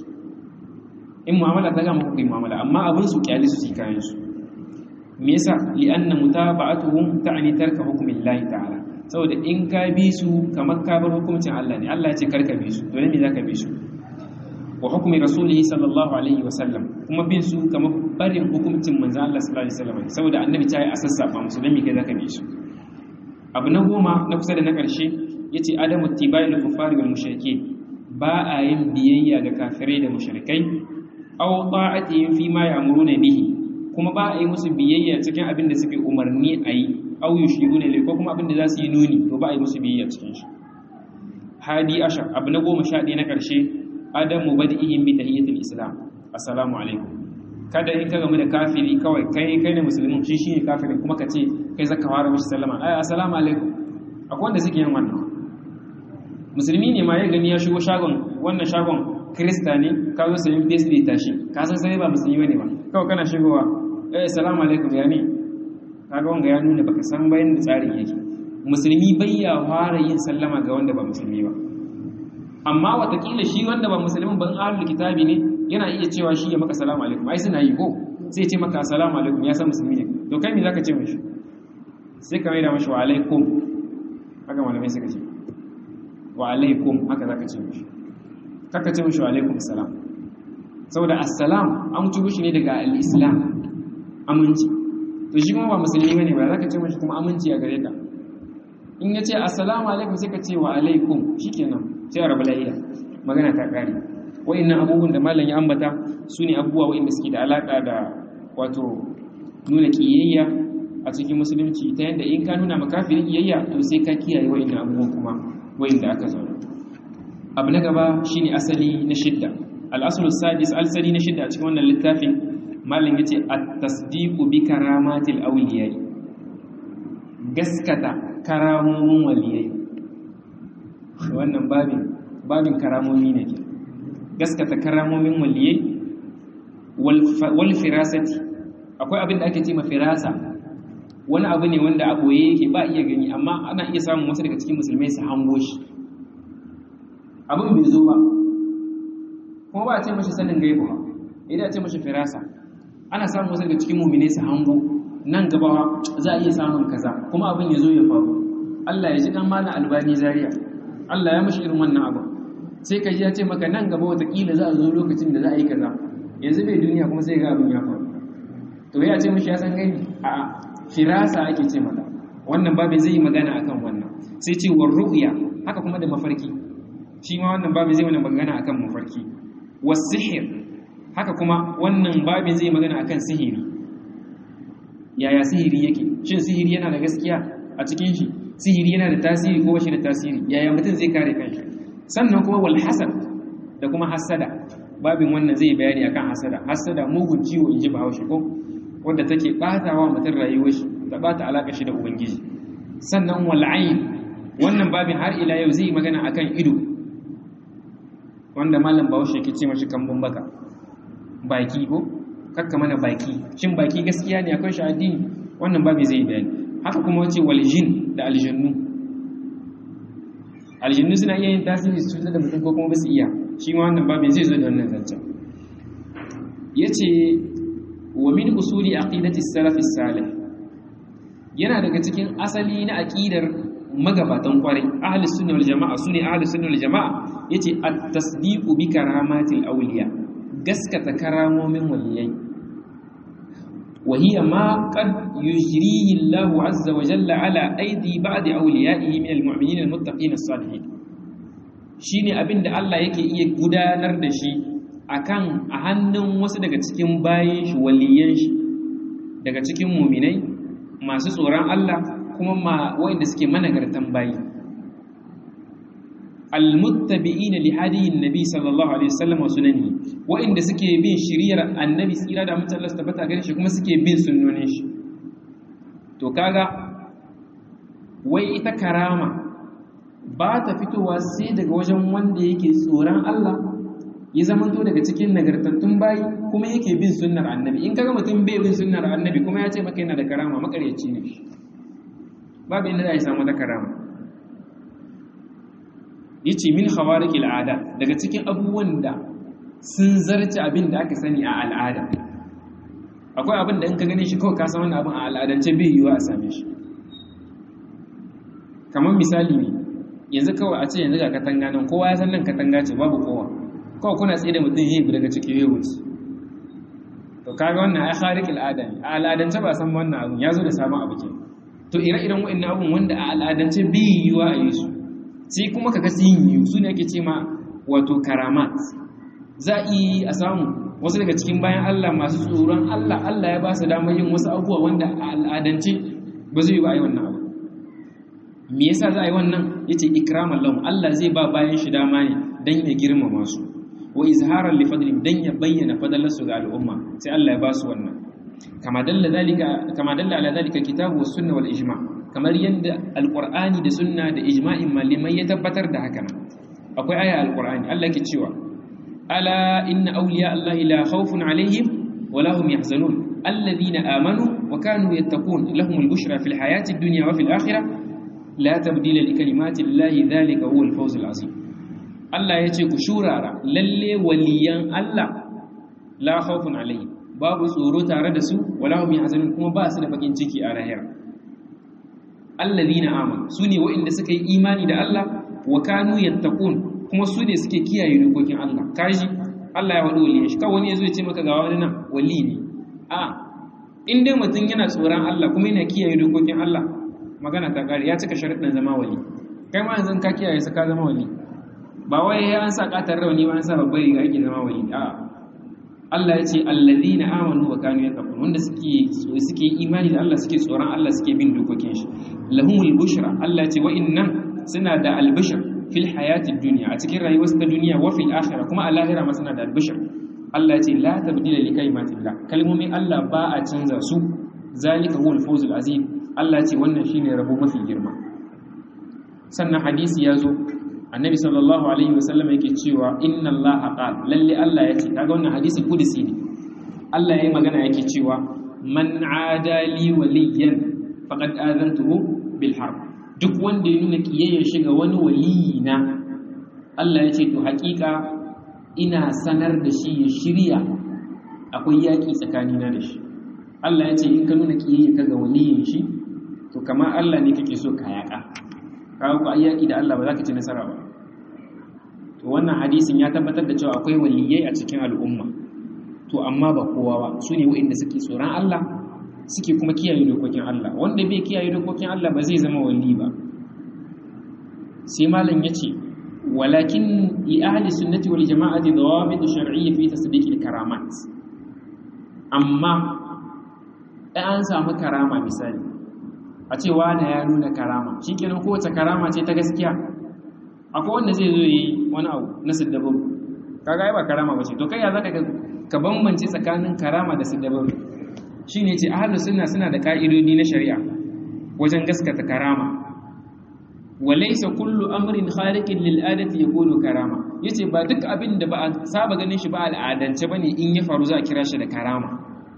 in mu'amala ta gama kuka yi mu'amala amma abin su kyale su kayan su me yasa li'anna mutaba'atuhum ta'ni tarka hukmin Allah ta'ala saboda in ka bi su kamar ka bar hukuncin Allah ne Allah ya ce karka bi su to ne zaka bi su wa hukmi rasulihi sallallahu alaihi wa sallam kuma bin su kamar barin hukuncin manzo Allah sallallahu alaihi wasallam saboda annabi ta yi asassafa musu dan me kai zaka bi su abu na goma na kusa da na karshe yace adamu tibai lil kufari wal mushrikeen ba a yin biyayya ga kafirai da mushrikai aw ta'atihim fi ma ya'muruna bihi kuma ba a yi musu biyayya cikin abin da suke umarni a yi aw yushiruna ilai ko kuma abin da za su yi nuni to ba a yi musu biyayya cikin shi hadi ashar abu na goma sha ɗaya na ƙarshe adamu badihim bi tahiyyatil islam assalamu alaikum kada in ka gamu da kafiri kawai kai kai ne musulmin shi shine kafirin kuma ka ce kai zaka fara mishi sallama ai assalamu alaikum akwai wanda suke yin wannan musulmi ne ma ya gani ya shigo shagon wannan shagon krista ne ka zo sayin bisri tashi ka san sai ba musulmi bane ba kawai kana shigowa eh assalamu alaikum ya ne kaga wanga ya nuna baka san bayan da tsarin yake musulmi bai ya fara yin sallama ga wanda ba musulmi ba amma watakila shi wanda ba musulmin ban ahlul kitabi ne yana iya cewa shi ya maka salamu alaikum ai suna yi ko sai ce maka assalamu alaikum ya san musulmi ne to kai me zaka ce mishi sai ka maida mashi wa alaikum haka malamai suka ce wa alaikum haka zaka ce mishi kaka ce mishi wa alaikum salam saboda assalam an tubu shi ne daga al-islam aminci to shi kuma ba musulmi bane ba zaka ce mishi kuma aminci a gare ka in ya ce assalamu alaikum sai ka ce wa alaikum shikenan sai a rabu lahiya magana ta kare wa'annan abubuwan da malam ya ambata su ne abubuwa wa'anda suke da alaka da wato nuna kiyayya a cikin musulunci ta yadda in ka nuna makafirin kiyayya to sai ka kiyaye wa'annan abubuwan kuma wa'anda aka zo abu na gaba shine asali na shidda al-aslu sadis al-sadi na shidda a cikin wannan littafin malam yace at-tasdiqu bi karamatil awliya gaskata karamomin waliyai wannan babin babin karamomi ne ke gaskata karamomin waliyai wal firasati akwai abin da ake ce ma firasa wani abu ne wanda a boye yake ba iya gani amma ana iya samun wasu daga cikin musulmai su hango shi abin bai zo ba kuma ba a ce mashi sanin gaibu ba idan a ce mashi firasa ana samun wasu daga cikin muminai su hango nan gaba za a iya samun kaza kuma abin ya zo ya faru Allah ya ji dan malam albani zaria Allah ya mashi irin wannan abu sai ka ji ya ce maka nan gaba watakila za a zo lokacin da za a yi kaza yanzu bai duniya kuma sai ga abin ya faru to ya ce mashi ya san gani a firasa ake ce maka wannan babin zai yi magana akan wannan sai ce war ru'ya haka kuma da mafarki shi ma wannan babin zai mana magana akan mafarki was sihir haka kuma wannan babin zai magana akan sihiri yaya sihiri yake shin sihiri yana da gaskiya a cikin shi sihiri yana da tasiri ko bashi da tasiri yaya mutum zai kare kanshi sannan kuma wal hasad da kuma hasada babin wannan zai bayani akan hasada hasada mugun ciwo in ji bahaushe ko wanda take batawa mutum rayuwar shi ta bata alaka shi da ubangiji sannan wal ayn wannan babin har ila yau zai magana akan ido wanda malam bahaushe ke ce mashi kambun baka baki ko kakka mana baki shin baki gaskiya ne akwai shi addini wannan babi zai bayani haka kuma wace wal jin da aljannu aljannu suna iya yin tasiri su cutar da mutum ko kuma ba su iya shi ma wannan babin zai zo da wannan zancen yace wa min usuli aqidati salaf salih yana daga cikin asali na aqidar magabatan kwarai ahlus sunna wal jamaa sune ahlus sunna wal jamaa yace at-tasdiqu bi karamatil awliya gaskata karamomin waliyai وهي ما قد يجريه الله عز وجل على أيدي بعض أوليائه من المؤمنين المتقين الصالحين shine abin da Allah yake iya gudanar da shi akan a hannun wasu daga cikin bayin shi waliyan shi daga cikin muminai masu tsoron Allah kuma ma wanda suke managartan bayi almuttabi'ina li hadiyin nabi sallallahu alaihi wasallam wa sunani wa'inda suke bin shiriyar annabi tsira da mutan Allah tabbata gare shi kuma suke bin sunnonin shi to kaga wai ita karama ba ta fitowa sai daga wajen wanda yake tsoron Allah ya zamanto daga cikin nagartattun bayi kuma yake bin sunnar annabi in kaga mutum bai bin sunnar annabi kuma ya ce maka yana da karama makaryaci ne babu inda za a samu da karama yace min khawariqil ada daga cikin abubuwan da sun zarce abin da aka sani a al'ada akwai abin da in ka gane shi kawai ka san wannan abin a al'adance bai yiwa a same shi kamar misali ne yanzu kawai a ce yanzu ga katanga nan kowa ya san nan katanga ce babu kowa kawai kuna tsaye da mutum hebu daga cikin hebu to kaga wannan ai khariqil ada ne a al'adance ba san wannan abin ya zo da sabon abu ke to ire-iren wa'annan abun wanda a al'adance bai yiwa a yi su sai kuma kaga sun yi su ne ake ce ma wato karamat za a yi a samu wasu daga cikin bayan Allah masu tsoron Allah Allah ya ba su damar yin wasu abubuwa wanda a al'adance ba zai yi ba a yi wannan abu me yasa za a yi wannan yace ikraman lahum Allah zai ba bayan shi dama ne dan ya girmama su wa izharan li fadlihim dan ya bayyana fadalarsu ga al'umma sai Allah ya ba su wannan kama dalla dalika kama dalla ala dalika kitabu was sunna wal ijma' kamar yadda alƙur'ani da sunna da ijma'in malamai ya tabbatar da haka akwai aya alƙur'ani Allah ke cewa ala inna awliya Allah la khawfun alaihim wa la hum yahzanun alladhina amanu wa kanu yattaqun lahum al-bushra fil hayati ad-dunya wa fil akhirah la tabdila li kalimati Allah dhalika huwa al-fawz al-azim Allah yace ku shurara lalle waliyan Allah la khawfun alaihim babu tsoro tare da su wala hum yahzanun kuma ba su da bakin ciki a lahira allazina amanu sune waɗanda suka yi imani da Allah wa kanu yattaqun kuma su ne suke kiyaye dokokin Allah kaji Allah ya wadi waliyin shi kawai wani yazo ya ce maka ga wani nan wali ne a in dai mutum yana tsoron Allah kuma yana kiyaye dokokin Allah magana ta kare ya cika sharuɗin zama wali kai ma yanzu ka kiyaye su ka zama wali ba wai an sa katar rauni ba an sa babbar riga ake zama wali a Allah ya ce allazina amanu wa kanu yattaqun wanda suke suke imani da Allah suke tsoron Allah suke bin dokokin shi lahumul bushra Allah ya ce wa innan suna da albishir fil hayati dunya a cikin rayuwar ta duniya wa fil akhirah kuma a lahira ma suna da albishir Allah ya ce la tabdila li kalimatillah kalmomin Allah ba a canza su zalika huwal fawzul azim Allah ya ce wannan shine rabo mafi girma sannan hadisi ya zo annabi sallallahu alaihi wasallam yake cewa inna allaha qala lalle Allah yace kaga wannan hadisi kudusi ne Allah yayi magana yake cewa man adali waliyan faqad azantuhu bil harb duk wanda ya nuna kiyayyar shiga wani waliyi na Allah yace to hakika ina sanar da shi ya shirya akwai yaki tsakanina da shi Allah yace in ka nuna kiyayyar ka ga waliyin shi to kamar Allah ne kake so ka yaka kawo ku ayyaki da Allah ba za ka ci nasara ba to wannan hadisin ya tabbatar da cewa akwai waliyai a cikin al'umma to amma ba kowa ba su ne waɗanda suke tsoron Allah suke kuma kiyaye dokokin Allah wanda bai kiyaye dokokin Allah ba zai zama wali ba sai malam ya ce walakin li ahli sunnati wal jama'ati dawabit shar'iyya fi tasdiq al karamat amma an samu karama misali a ce wani ya nuna karama shikenan kowace karama ce ta gaskiya akwai wanda zai zo yi wani abu na siddabaru kaga ai ba karama bace to kai ya zaka ka bambance tsakanin karama da siddabaru shine ce ahlus sunna suna da ka'idodi na shari'a wajen gaskata karama walaysa kullu amrin khariqin lil adati yakunu karama yace ba duk abin da ba a saba ganin shi ba al'adance bane in ya faru za a kira shi da karama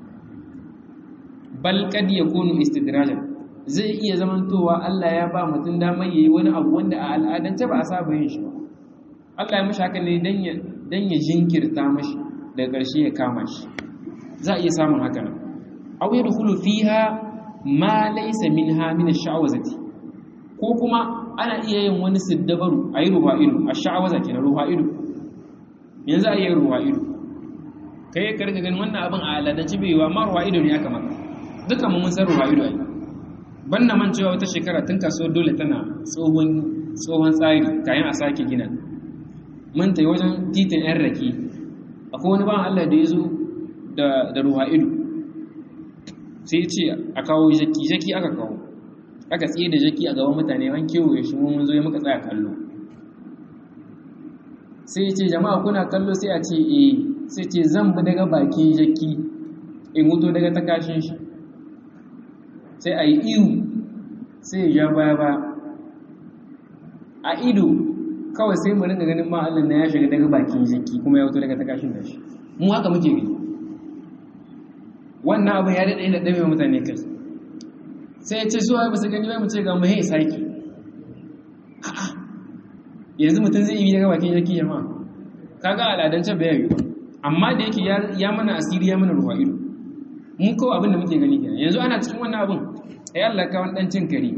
bal kad yakunu istidrajan zai iya zamantowa Allah ya ba mutum damar yayi wani abu wanda a al'adance ba a saba yin shi ba Allah ya mishi haka ne dan ya dan ya jinkirta mashi daga ƙarshe ya kama shi za a iya samun haka nan aw yadkhulu fiha ma laysa minha min ash-sha'wazati ko kuma ana iya yin wani siddabaru ayi ruha'ilu ash-sha'waza kenan ruha'ilu yanzu ayi ruha'ilu kai ka riga ganin wannan abin a al'adance bai yiwa ma ruha'ilu ne aka maka dukan mu mun san ruha'ilu ai banna man cewa wata shekara tun kaso dole tana tsohon tsohon tsari kayan a sake gina mun tayi wajen titin yan rake akwai wani ban Allah da ya zo da ruwa ido sai ce a kawo jaki jaki aka kawo aka tsaye da jaki a gaban mutane an kewaye shi mun zo ya muka tsaya kallo sai ce jama'a kuna kallo sai a ce eh sai ce zan bi daga bakin jaki in wuto daga takashin shi sai a yi ihu sai ya ja baya ba a ido kawai sai mu ringa ganin ma Allah na ya shiga daga bakin jaki kuma ya wuto daga takashin da shi mu haka muke gani wannan abin ya daɗe da ɗame mutane kai sai ya ce zuwa ba su gani bai mu ce ga mu hei sake yanzu mutum zai yi daga bakin jaki jama'a kaga al'adance bai yi ba amma da yake ya mana asiri ya mana ruwa ido mun kawo abin da muke gani kenan yanzu ana cikin wannan abin ai Allah ka wani dan cin kare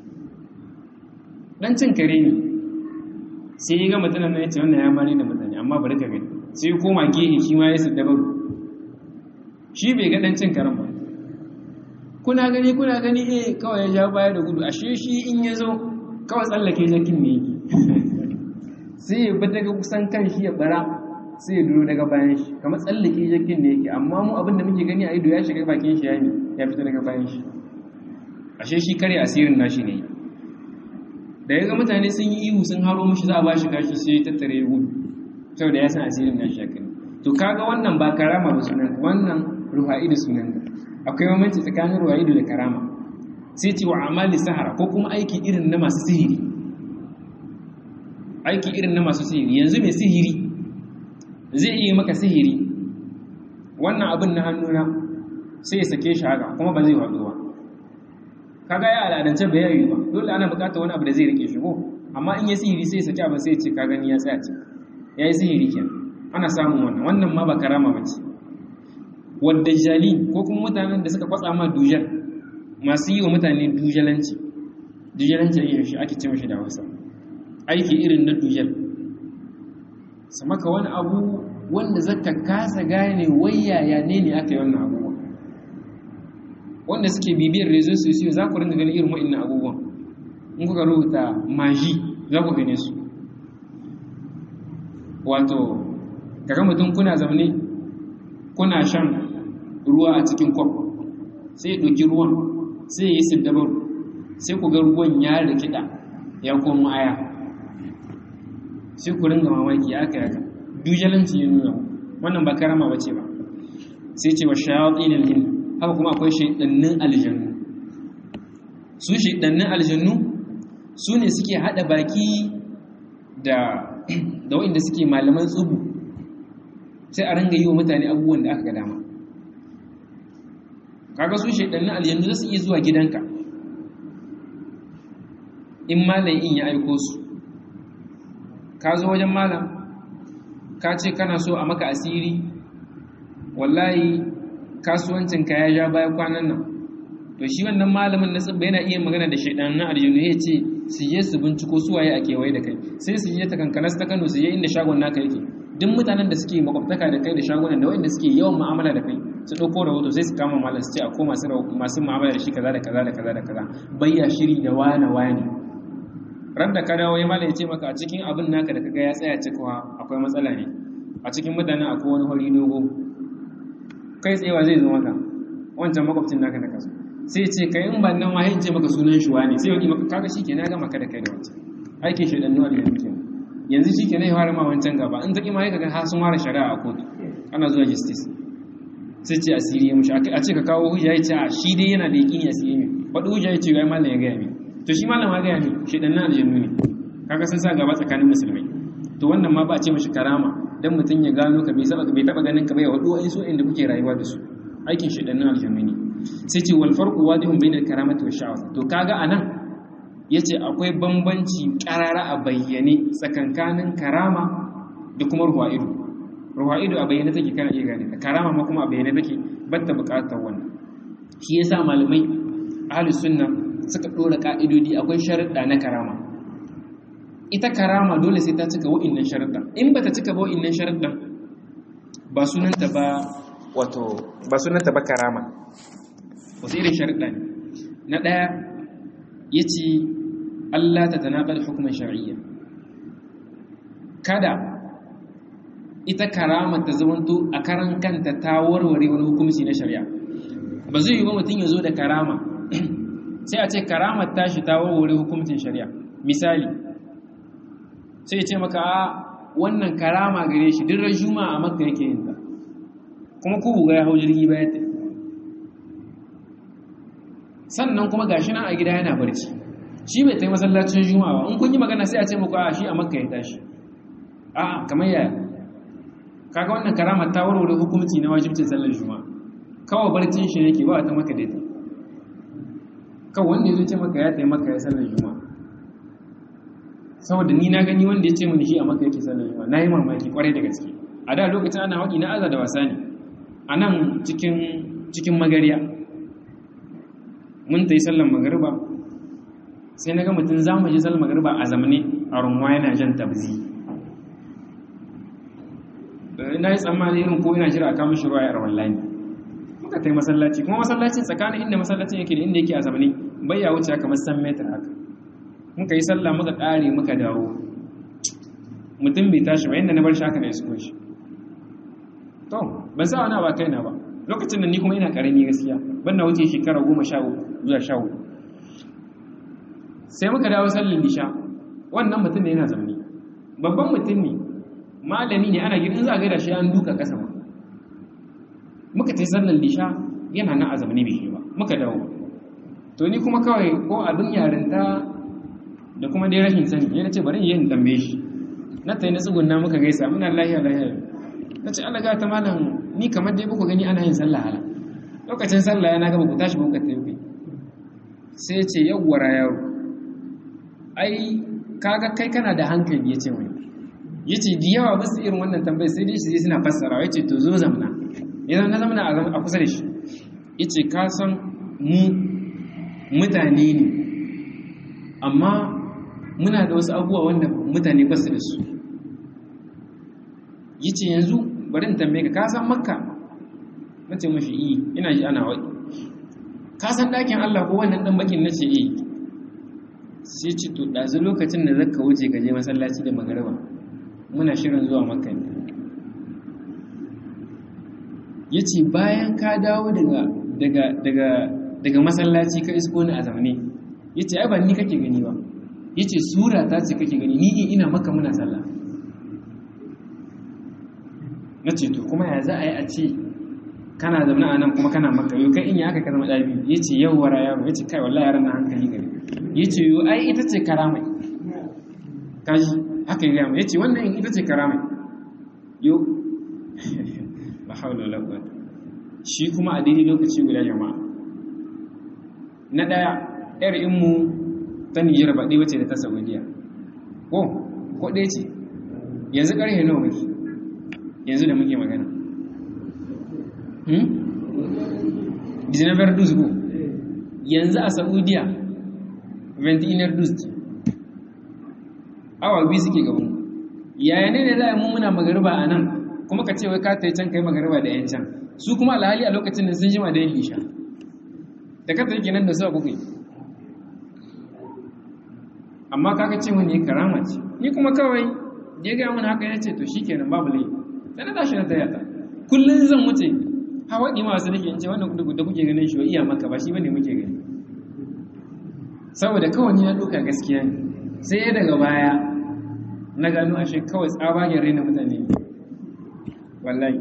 dan cin kare ne sai ya ga mutumin nan ya ce wannan ya mare da mutane amma bari ka gani sai ya koma gehe shi ma ya sadda baro shi bai ga dan cin karen ba kuna gani kuna gani eh kawai ya ja baya da gudu ashe shi in ya zo kawai tsallake jakin ne yake sai ya bi daga kusan kan shi ya bara sai ya duro daga bayan shi kamar tsallake jakin ne yake amma mu abinda muke gani a ido ya shiga bakin shi ya ne ya fito daga bayan shi ashe shi kare asirin nashi ne da ya ga mutane sun yi ihu sun haro mishi za a bashi kashi sai ya tattare ya gudu saboda ya san asirin nashi ya kani to kaga wannan ba karama ba sunan wannan ruha'idu sunan akwai bambanci tsakanin ruha'idu da karama sai ce wa amali sahara ko kuma aiki irin na masu sihiri aiki irin na masu sihiri yanzu mai sihiri zai iya maka sihiri wannan abin na hannuna sai ya sake shi haka kuma ba zai faɗo ba kaga ya al'adance ba yayi ba dole ana buƙatar wani abu da zai rike shi ko amma in ya sihiri sai ya sake abin sai ya ce ka gani ya tsaya ce yayi sihiri kenan ana samun wannan wannan ma ba karama ba ce wadda jali ko kuma mutanen da suka kwatsa ma dujar masu yi wa mutane dujalanci dujalanci ne shi ake ce mashi da Hausa aiki irin na dujar su maka wani abu wanda zaka kasa gane wayaya ne ne aka yi wannan abubuwa wanda suke bibiyar rezo sosiyo za ku ringa ganin irin wa'annan abubuwan in kuka rubuta maji za ku gane su wato kaga mutum kuna zaune kuna shan ruwa a cikin kwaf sai ya ɗauki ruwan sai ya yi siddabaru sai ku ga ruwan ya rikida ya komo aya sai ku ringa mamaki ya aka yaka dujalanci ya nuna wannan ba karama ba ce ba sai ce wa shayatin aljin haka kuma akwai shaidannin aljannu su shaidannin aljannu su ne suke hada baki da da wanda suke malaman tsubu sai a ringa yi wa mutane abubuwan da aka ga dama kaga su shaidannin aljannu za su iya zuwa gidanka in malam in ya aiko su ka zo wajen malam ka ce kana so a maka asiri wallahi kasuwancinka ya ja baya kwanan nan to shi wannan malamin na tsibba yana iya magana da shaidan na aljanu ya ce su je su binciko su waye a kewaye da kai sai su je ta kankana ta kano su je inda shagon naka yake duk mutanen da suke makwabtaka da kai da shagunan da wanda suke yawan mu'amala da kai su ɗauko rahoto sai su kama malam su ce a koma masu mu'amala da shi kaza da kaza da kaza da kaza bayya shiri da wane wane ran da ka dawo ya malai ce maka a cikin abin naka da kaga ya tsaya cikawa akwai matsala ne a cikin mutanen akwai wani hori dogo kai tsayewa zai zo maka wancan makwabcin naka da kaso sai ce kai in ban nan ma ce maka sunan shi wani sai wani maka kaga shikenan ya gama ka da kai da wancan aikin shi da nuna da yanzu yanzu shikenan ya fara ma wancan gaba in taki ma ya kaga har sun fara shari'a a kotu ana zuwa justice sai ce asiri ya mushi a ce ka kawo hujja ya ce a shi dai yana da yaƙini asiri ne faɗi hujja ya ce ga malam ya gaya mi to shi malam ya gaya mi shi ɗan na aljannu ne kaga sun sa gaba tsakanin musulmai to wannan ma ba a ce mashi karama dan mutum ya gano ka bai bai taɓa ganin ka bai waɗu wa'in su inda kuke rayuwa da su aikin shi ɗan na aljannu ne sai ce wal farqu wadihun bainal karamati wa sha'awa to kaga anan yace akwai bambanci karara a bayyane tsakankanin karama da kuma ruwa'idu ruwa'idu a bayyane take kana iya gane ta karama ma kuma a bayyane take batta bukatar wannan shi yasa malamai ahlus sunna suka dora ka'idodi akwai sharuɗa na karama ita karama dole sai ta cika wa'innan sharuɗa in bata cika ba wa'innan sharuɗan ba sunanta ba wato ba sunanta ba karama wasu irin sharuɗa ne na ɗaya yace Allah ta tanaqal hukuman shar'iyya kada ita karama ta zamanto a karan kanta ta warware wani hukunci na shari'a ba zai yi ba mutum ya zo da karama sai a ce karamar tashi ta warware hukuncin shari'a misali sai ya ce maka a wannan karama gare shi duk rajuma a makka yake yin ta kuma ku ga ya hau jirgi ba ya tafi sannan kuma gashi nan a gida yana barci shi bai tai masallacin juma'a ba in kun yi magana sai a ce muku a shi a makka ya tashi a kamar yaya kaga wannan karama ta warware hukunci na wajibcin sallar juma'a kawai barcin shi yake ba ta maka daita kawai wanda ya ce maka ya tayi maka ya sallar juma'a saboda ni na gani wanda ya ce mini shi a maka yake sallar juma'a na yi mamaki kwarai da gaske a da lokacin ana waƙi na aza da wasa ne a nan cikin cikin magariya mun ta yi sallar magariba sai na ga mutum za mu je sallar magariba a zamane a runwa yana jan tabzi na yi tsammani irin ko ina jira a kama shi ruwa ya rawar lani muka ta yi masallaci kuma masallacin tsakanin inda masallacin yake da inda yake a zamani bai ya wuce kamar san metar haka muka yi sallah muka ƙare muka dawo mutum bai tashi ba yadda na bar shi haka na isko shi to ban sa wani ba kaina ba lokacin da ni kuma ina ƙarami gaskiya ban na wuce shekara goma sha uku zuwa sha hudu sai muka dawo sallin lisha wannan mutum ne yana zamani babban mutum ne malami ne ana gidan za a gaida shi an duka kasa ma muka ta sallar lisha yana nan a zamani bai shi ba muka dawo to ni kuma kawai ko abin yarinta da kuma dai rashin sani yana ce bari yin tambaye shi na ta yi na tsugunna muka gaisa muna lahiya lahiya na ce Allah ta malam ni kamar dai buku gani ana yin sallah hala lokacin sallah yana gaba ku tashi buka ta yi sai ce yawwara yaro ai kaga kai kana da hankali ya ce wani ya ce da yawa basu irin wannan tambayi sai dai shi suna fassara ya ce to zo zamna idan na zamna a kusa da shi ya ce ka san mu mutane ne amma muna da wasu abubuwa wanda mutane ba su da su ya ce yanzu bari in tambaye ka ka san makka na ce mashi iyi ina ji ana waɗi ka san ɗakin allah ko wannan ɗan bakin na ce iya sai ce to ɗazu lokacin da zaka wuce ka je masallaci da magariba muna shirin zuwa makka ne ya ce bayan ka dawo daga masallaci ka isko ni a zamane ya ce ai ba ni kake gani ba ya ce sura ta ce kake gani ni ina maka muna sallah na ce to kuma ya za a yi a ce kana zaune a nan kuma kana maka yau kai in yi aka ka zama ɗabi ya ce yau wara yaro ya ce kai wallah yaran na hankali gari ya ce yau ai ita ce karamai kaji haka yi ya ce wannan ita ce karamai yau ba haula wala quwwata shi kuma a daidai lokaci guda jama'a na daya yar inmu ta Nijar ba dai wace da ta Saudiya ko ko dai ce yanzu karhe nawa muke yanzu da muke magana hmm Dinar dus ko yanzu a Saudiya 21 dus awa biyu suke gaban yaya ne ne za a yi mummuna magariba a nan kuma ka ce wai ka ta yi can kai magariba da yan can su kuma alhali a lokacin da sun jima da yin lisha da ka ta yi kenan da su kuka yi amma kaga ce wani karama ce ni kuma kawai ya ga mun haka ya ce to shikenan babu laifi sai na tashi na taya ta kullun zan wuce hawa ɗi masu nake in ce wannan da kuke ganin shi wa iya maka ba shi bane muke gani saboda kawai ya duka gaskiya ne sai ya daga baya na gano ashe kawai tsabagen raina mutane wallahi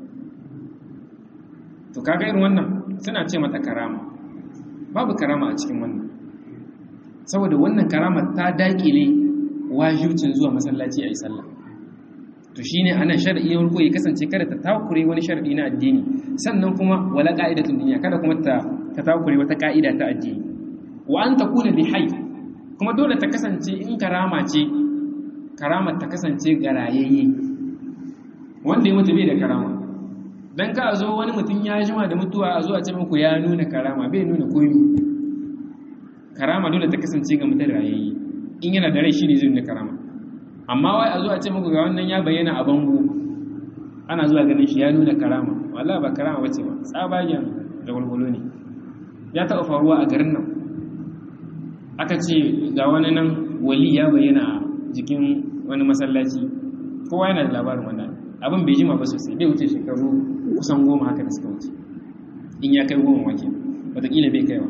to kaga irin wannan suna ce mata karama babu karama a cikin wannan saboda wannan karama ta dakile wajibcin zuwa masallaci a yi sallah to shine ana shar'i ne ko ya kasance kada ta takure wani shar'i na addini sannan kuma wala qa'idatun dunya kada kuma ta ta takure wata ka'ida ta addini wa an takuna li hayy kuma dole ta kasance in karama ce karamar ta kasance garayayye wanda ya mutu bai da karama dan ka zo wani mutum ya jima da mutuwa a zo a ce muku ya nuna karama bai nuna komi karama dole ta kasance ga mutum rayayye in yana da rai shine zai nuna karama amma wai a zo a ce muku ga wannan ya bayyana a bango ana zuwa ganin shi ya nuna karama wallahi ba karama bace ba tsabagen da walwalo ne ya taɓa faruwa a garin nan aka ce ga wani nan wali ya bayyana a jikin wani masallaci kowa yana da labarin wannan abin bai jima ba sosai bai wuce shekaru kusan goma haka da suka wuce in ya kai goma wake wataƙila bai kaiwa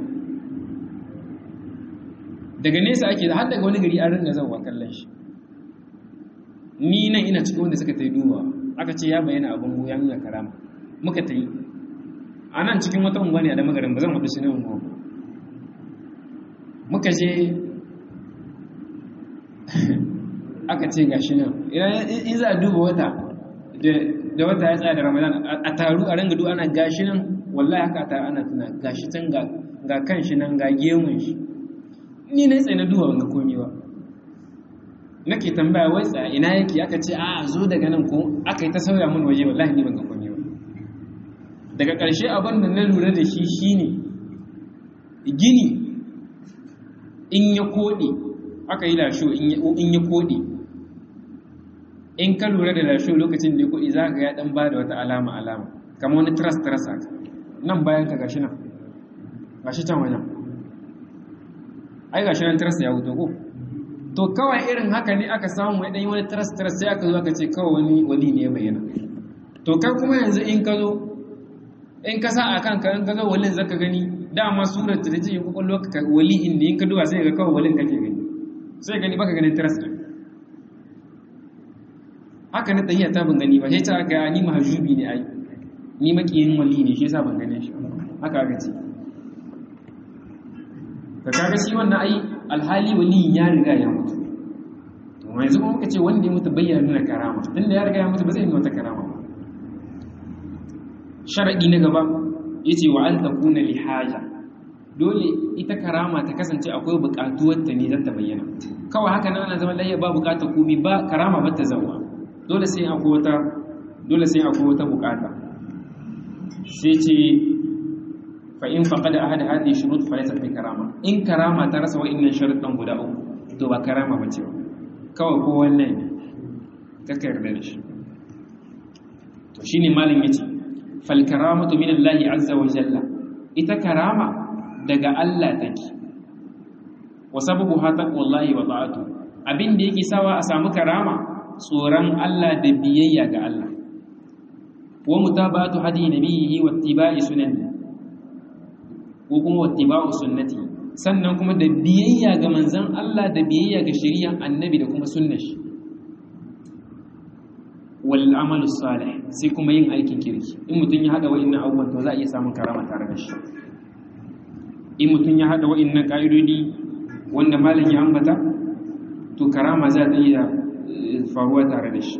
daga nesa ake har daga wani gari an ringa zauwa kallon shi ni nan ina cikin wanda suka ta yi duba aka ce ya bayyana abin ya nuna karama muka ta yi a nan cikin wata unguwa ne a damagarin ba zan haɗu su ne unguwa muka je aka ce gashi nan in za a duba wata da wata ya tsaya da ramadan a taru a ranga ana gashi nan wallahi haka ta ana tuna gashi can ga kan shi nan ga gemun shi ni na tsaye na duba wanga komi ba nake tambaya wai tsaya ina yake aka ce a zo daga nan ko aka yi ta sauya mun waje wallahi ni ban ga komi ba daga ƙarshe abin da na lura da shi shine gini in ya koɗe aka yi lasho in ya koɗe in ka lura da lasho lokacin da ya koɗe za ka ya ɗan ba da wata alama alama kama wani tras tras haka nan bayan ka gashi nan gashi can wajen ai gashi nan tras ya wuto ko to kawai irin haka ne aka samu ya ɗan yi wani tras tras sai aka zo aka ce kawai wani wali ne ya bayyana to kai kuma yanzu in ka zo in ka sa a kanka in ka zo walin zaka gani dama surar ta ce in kwakwallo ka wali in ne in ka duba sai ga kawai walin kake gani sai gani baka ganin tiras din haka na tahiya ta ban gani ba sai ta ga ni mahajubi ne ai ni makiyin wali ne shi yasa ban gane shi haka aka ce ka kaga shi wannan ai alhali wali ya riga ya mutu to mai yanzu kuma kace wanda ya mutu bayyana nuna karama tunda ya riga ya mutu ba zai nuna wata karama ba sharadi na gaba yace wa an takuna li haja dole ita karama ta kasance akwai bukatuwar ta ne za ta bayyana kawai haka nan ana zaman lafiya ba bukatar komai ba karama ba ta zauwa dole sai akwai wata dole sai akwai wata bukata sai ce fa in faqada ahad hadhihi shurut fa laysa bi karama in karama ta rasa wa'annan sharuɗan guda uku to ba karama ba ce ba kawai ko wannan ne kaka yarda da shi to shine malam yace fal karamatu min Allah azza wa jalla ita karama daga Allah take wa sababu hata wallahi wa ta'atu abin da yake sawa a samu karama tsoron Allah da biyayya ga Allah wa mutabatu hadi nabiyhi wa ittiba'i sunani ko kuma wattiba'u sunnati sannan kuma da biyayya ga manzon Allah da biyayya ga shari'ar annabi da kuma sunnar shi wal amalu salih sai kuma yin aikin kirki in mutun ya hada wa'annan abubuwan to za a iya samun karama tare da shi in mutun ya hada wa'annan ka'idodi wanda malam ya ambata to karama za ta iya faruwa tare da shi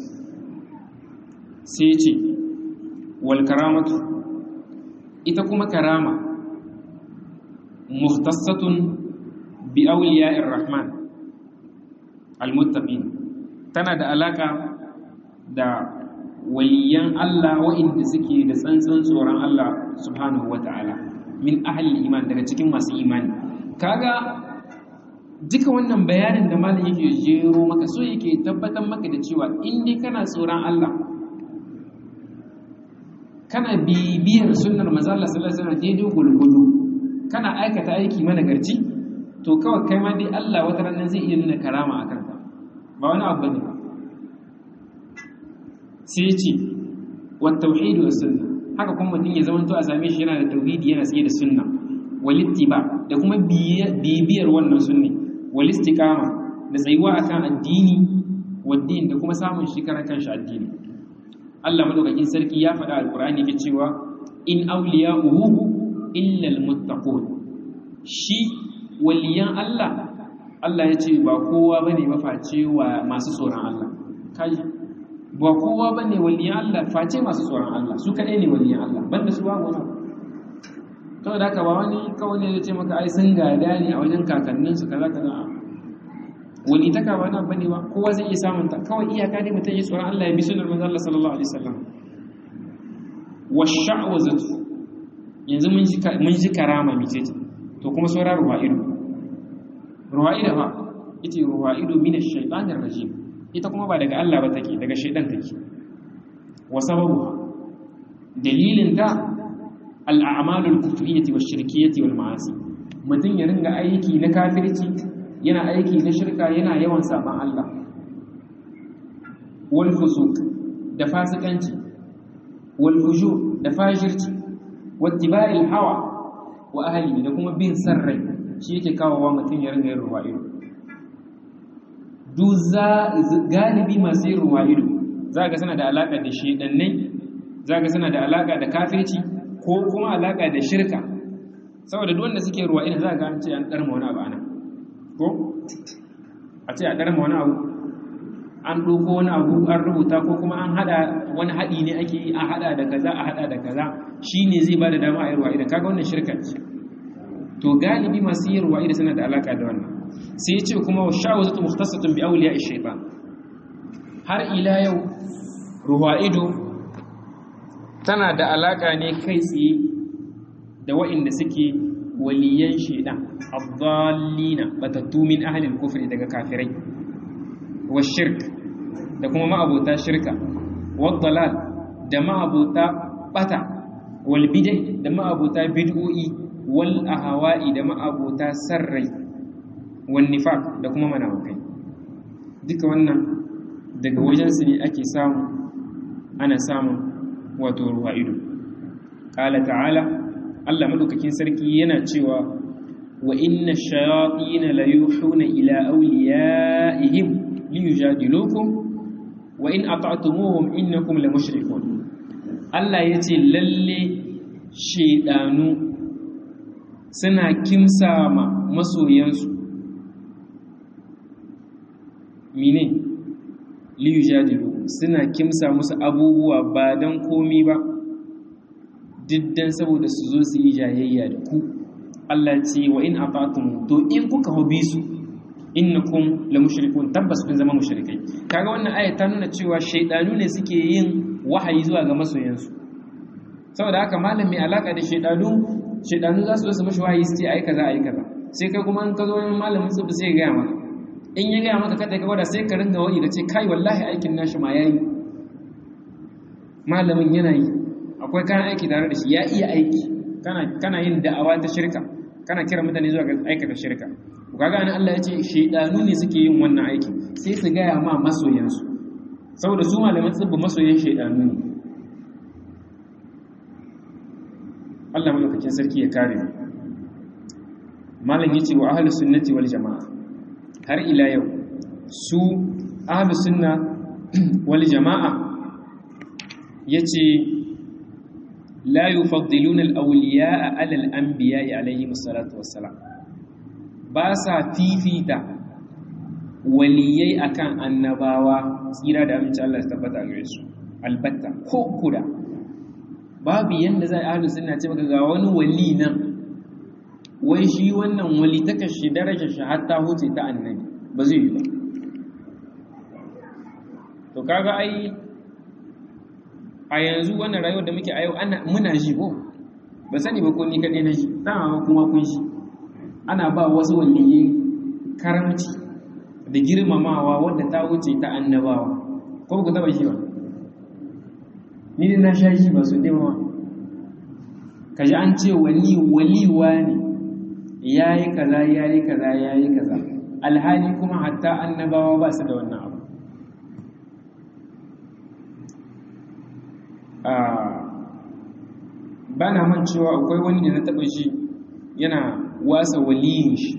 sai ya ce wal karamatu ita kuma karama muhtassatun bi awliya'ir rahman almuttaqin tana da alaka da waliyan Allah wa'inda suke da tsantsan tsoron Allah subhanahu wata'ala min ahli iman daga cikin masu imani kaga duka wannan bayanin da malam yake jero maka so yake tabbatar maka da cewa in dai kana tsoron Allah kana bibiyar sunnar manzo Allah sallallahu alaihi wasallam daidai gulgudu kana aikata aiki mana garci to kawai kai ma dai Allah wata ranar zai iya nuna karama a kanka ba wani abu ne ba sai ya ce wa tauhidi wa sunna haka kuma mutum ya zamanto a same shi yana da tauhidi yana tsaye da sunna wal ittiba da kuma bibiyar wannan sunni wal istiqama da tsayuwa akan addini wa din da kuma samun shi karan kanshi addini Allah madaukakin sarki ya faɗa alqur'ani yake cewa in awliya'uhu illa almuttaqun shi waliyan Allah Allah ya ce ba kowa bane maface wa masu tsoron Allah kai ba kowa bane waliyan Allah face masu tsoron Allah su kadai ne waliyan Allah banda su babu wani to da haka ba wani kawai ne ya ce maka ai sun gada ne a wajen kakannin su kaza kaza wani ta ka wani abu ne ba kowa zai iya samun ta kawai iyaka ne mutum ya tsoron Allah ya bi sunar manzo Allah sallallahu alaihi wasallam wa sha'wazatu yanzu mun ji mun ji karama mi ce to kuma sauran ruwa'idu ruwa'idu fa ita ruwa'idu min ash-shaytanir rajim ita kuma ba daga Allah ba take daga shaytan take wa sababu dalilin ta al-a'malul kufriyyah wash-shirkiyyah wal ma'asi mutum ya ringa aiki na kafirci yana aiki na shirka yana yawan saban Allah wal fusuq da fasikanci wal fujur da fajirci wattiba'il hawa wa ahli da kuma bin sarrai shi yake kawowa mutum ya ringa yin ruwa'ido duk za galibi masu yin ruwa'ido za ga suna da alaka da shedannai za ga suna da alaka da kafirci ko kuma alaka da shirka saboda duk wanda suke ruwa'ido za ga an ce an darma wani abu ana ko a ce a ɗarma wani abu an ɗoko wani abu an rubuta ko kuma an haɗa wani haɗi ne ake yi a haɗa da kaza a haɗa da kaza shi ne zai ba da dama a yi ruwa idan kaga wannan shirka ce to galibi masu yin ruwa idan suna da alaƙa da wannan sai ya ce kuma wa sha'u zata muhtasatun bi auliya shaytan har ila yau ruwa ido tana da alaƙa ne kai tsaye da wa'inda suke waliyan shaidan abdallina batattu min ahlil kufri daga kafirai wa shirk da kuma ma'abota shirka wa dalal da ma'abota bata wal bid'ah da ma'abota bid'o'i wal ahwa'i da ma'abota sarrai wal nifaq da kuma manawakai duka wannan daga wajensu ne ake samu ana samun wato ruwa ido qala ta'ala Allah madaukakin sarki yana cewa wa inna shayatin la yuhuna ila awliyaihim liyujadilukum wa in ata'tumuhum innakum la mushrikun Allah yace lalle shedanu suna kimsa ma masoyansu mine liyujadilukum suna kimsa musu abubuwa ba dan komi ba diddan saboda su zo su yi jayayya da ku Allah ce wa in afatum to in kuka hobi su innakum la mushrikun tabbas kun zama mushrikai kaga wannan aya ta nuna cewa shaydanu ne suke yin wahayi zuwa ga masoyansu saboda haka malam mai alaka da shaydanu shaydanu za su zo su mashi wahayi su ce ai kaza ai kaza sai kai kuma in ka zo wani malamin tsubu sai ya gaya maka in ya gaya maka kada ka gwada sai ka ringa wani da ce kai wallahi aikin nashi ma yayi malamin yana yi akwai kayan aiki tare da shi ya iya aiki kana yin da'awa ta shirka kana kira mutane zuwa ga aikata shirka kaga an Allah ya ce shaydanu ne suke yin wannan aiki sai su gaya ma masoyansu saboda su malaman tsibbi masoyan shaydanu ne Allah madaukakin sarki ya kare malam yace wa ahlus sunnati wal jamaa har ila yau su ahlus sunna wal jamaa yace لا يفضلون الأولياء على الأنبياء عليهم الصلاة والسلام باسا فيفيتا waliyai akan annabawa tsira da amince Allah ya tabbata gare su albatta ko kuda babu yanda zai ahlu sunna ce maka ga wani wali nan wai shi wannan wali ta kashi darajar shi hatta huce ta annabi ba zai yi ba to kaga ai a yanzu wannan rayuwar da muke a yau muna ji ko ba sani ba ko ni kaɗai na ji dama kuma kun shi ana ba wasu waliyi karamci da girmamawa wadda ta wuce ta annabawa ko ba ku taba shi ba ni ne na sha shi ba su ɗewa ka ji an ce wali waliwa ne yayi kaza yayi kaza yayi kaza alhali kuma hatta annabawa ba su da wannan abu ba na man cewa akwai wani da na taɓa shi yana wasa waliyin shi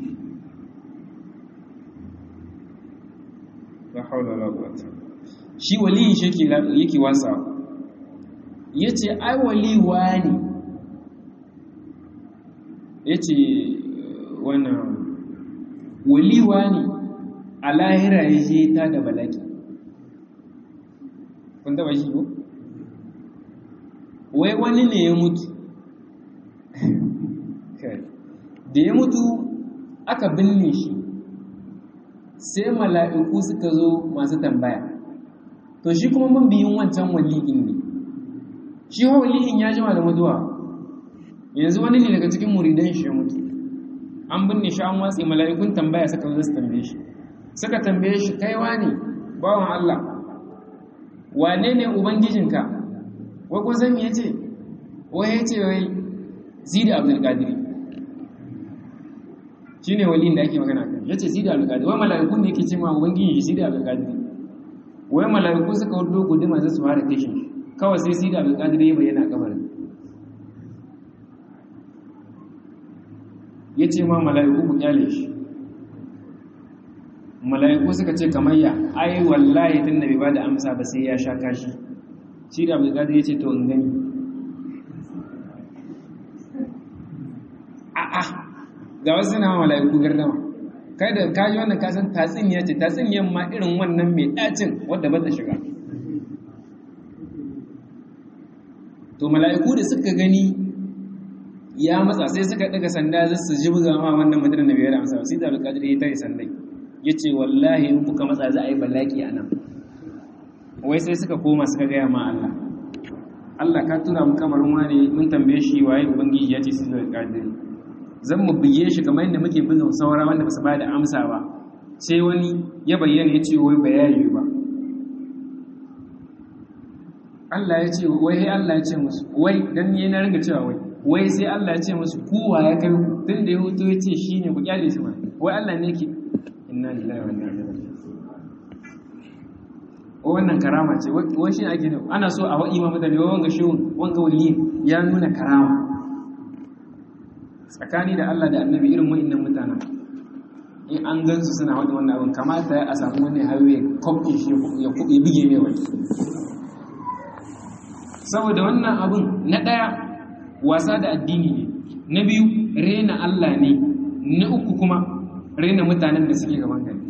la haula wala quwwata shi waliyin shi yake yake wasa yace ai waliwa ne yace wannan waliwa ne a lahira ya je ta da balaki kun taba shi ko wai wani ne ya mutu da ya mutu aka binne shi sai mala'iku suka zo masu tambaya to shi kuma mun biyun wancan wali'in ne shi wali'in ya jima da mutuwa yanzu wani ne daga cikin muridan shi ya mutu an binne shi an watsi mala'ikun tambaya suka zo su tambaye shi suka tambaye shi kaiwa ne bawan Allah wane ne ubangijinka wai kun san me yace wai yace wai zida abdul qadiri shine waliyin da ake magana kan yace zida abdul qadiri wai mala'ikun ne yake cewa ubangiji zida abdul qadiri wai mala'iku suka wudo guduma za su fara kashe kawai sai zida abdul qadiri ya bayyana kabarin yace ma mala'iku ku kyale shi mala'iku suka ce kamar ya ai wallahi tun da bai ba da amsa ba sai ya sha kashi shi da abdulkadir ya ce to in gani a'a ga wasu na mala'iku gardama kai da kaji wannan kasan tatsiniya ce tatsiniyan ma irin wannan mai ɗacin wadda ba ta shiga to mala'iku da suka gani ya matsa sai suka daga sanda za su ji buga ma wannan mutum da bai da amsa sai da abdulkadir ya tare sandai ya ce wallahi in kuka matsa za a yi balaki a nan wai sai suka koma suka gaya ma Allah Allah ka tura mu kamar wani mun tambaye shi waye ubangiji ya ce su zai kadiri zan mu biye shi kamar yadda muke bin saura wanda basu ba da amsa ba sai wani ya bayyana ya ce wai bayani ba Allah ya ce wai Allah ya ce musu wai dan ni na ringa cewa wai wai sai Allah ya ce musu kowa ya kai tun da ya hutu ya ce shine ku kyale shi ba wai Allah ne yake inna lillahi wa inna ilaihi raji'un wannan karama ce wai shi ake ne ana so a wa'i ma mutane wanga shehun wanga wali ya nuna karama tsakani da Allah da annabi irin wa'annan mutanen in an gansu suna wadda wannan abin kamata a samu wani hawaye kwabce shi ya bige mai wani saboda wannan abin na ɗaya wasa da addini ne na biyu rena Allah ne na uku kuma rena mutanen da suke gaban gari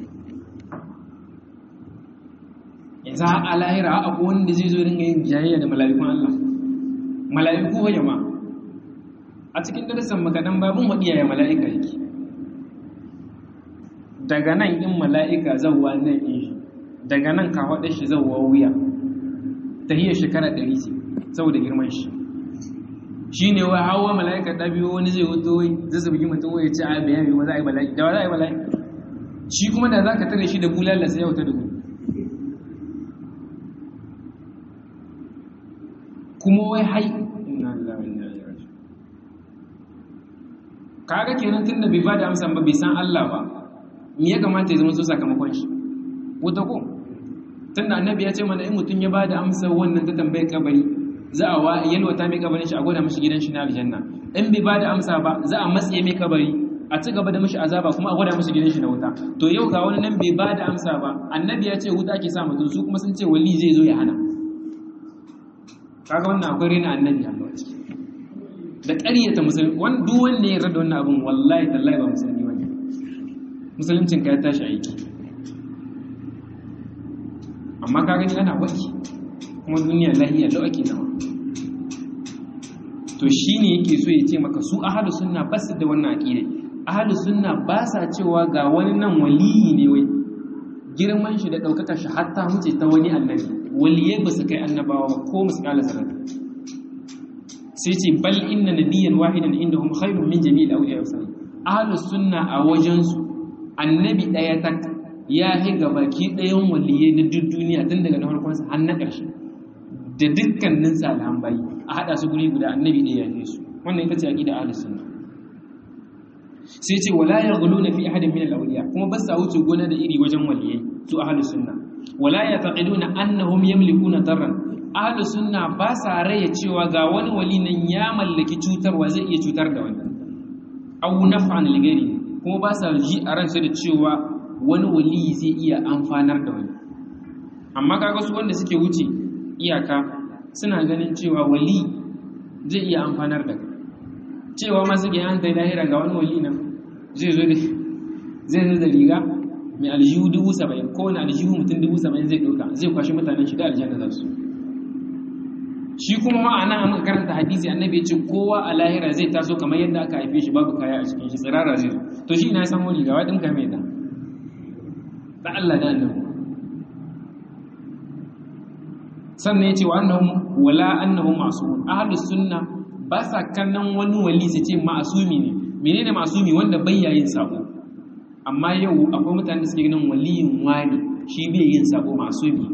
yanzu a lahira abu wanda zai zo ringa yin jayayya da mala'ikun Allah mala'iku wa yama a cikin darasan makadan babun wadiya ya mala'ika yake daga nan in mala'ika zawwa nan in shi daga nan ka hada shi zawwa wuya tahiyar shekara 100 ce saboda girman shi shi ne wa hawa mala'ika ta biyo wani zai wuto wai zai zabi mutum wai ya ci a bayan yi za a yi mala'ika da wa za a yi mala'ika shi kuma da za ka tare shi da bulala sai ya wuta da gudu kuma wai hai inna lillahi wa inna ilaihi raji'un kaga kenan tunda bai bada amsa ba bai san Allah ba me ya kamata ya zama so sakamakon shi wuta ko tunda annabi ya ce mana in mutum ya bada amsa wannan ta tambayar kabari za a wa yalwata mai kabarin shi a gwada mashi gidan shi na aljanna in bai bada amsa ba za a matse mai kabari a ci gaba da mashi azaba kuma a gwada mashi gidan shi na wuta to yau ga wani nan bai bada amsa ba annabi ya ce wuta ke sa mutum su kuma sun ce wali zai zo ya hana kaga wannan akwai rena annabi Allah a ciki da ƙaryata musulmi wani duk wanda ya rada wannan abin wallahi tallahi ba musulmi bane musuluncin ka ya tashi aiki amma ka gani ana waki kuma duniya lahiya lau ake zama to shine yake so ya ce maka su ahlu sunna ba su da wannan aqida ahlu sunna ba sa cewa ga wani nan waliyi ne wai girman shi da daukakar shi hatta huce ta wani annabi waliyai ba su kai annabawa ba ko misalan sanar sai ce bal inna nabiyyan wahidan indahum khairun min jami'il awliya wa sallam ahlus sunna a wajen su annabi daya tak ya hi baki dayan waliyai na duk duniya tun daga na farkon sa har na karshe da dukkanin salihan bayi a hada su guri guda annabi daya ya su wannan ita ce aqida ahlus sunna sai ce wala yaghluna fi ahadin min al-awliya kuma ba sa wuce gona da iri wajen waliyai su ahlus sunna wala yataqiduna annahum yamlikuna darran ahlus sunna ba sa raye cewa ga wani wali nan ya mallaki cutarwa zai iya cutar da wani aw naf'an ligari kuma ba sa ji a ransu da cewa wani wali zai iya amfanar da wani amma kaga su wanda suke wuce iyaka suna ganin cewa wali zai iya amfanar da kai cewa ma suke an tai lahira ga wani wali nan zai zo da zai zo da riga mai aljihu dubu saba'in ko wani aljihu mutum dubu saba'in zai ɗauka zai kwashi mutanen shiga aljanna za su shi kuma ma a nan a muka karanta hadisi annabi ya ce kowa a lahira zai taso kamar yadda aka haife shi babu kaya a cikin shi tsirara zai zo to shi ina ya samu riga wa ɗinka mai da da Allah da annabi sannan ya ce wa annahum wala annahum ma'sumun ahlus sunna ba sa kallon wani wali su ce ma'asumi ne menene ma'asumi wanda bai yayin sabo amma yau akwai mutane da suke ganin waliyin wani shi bai yin sabo ma'asumi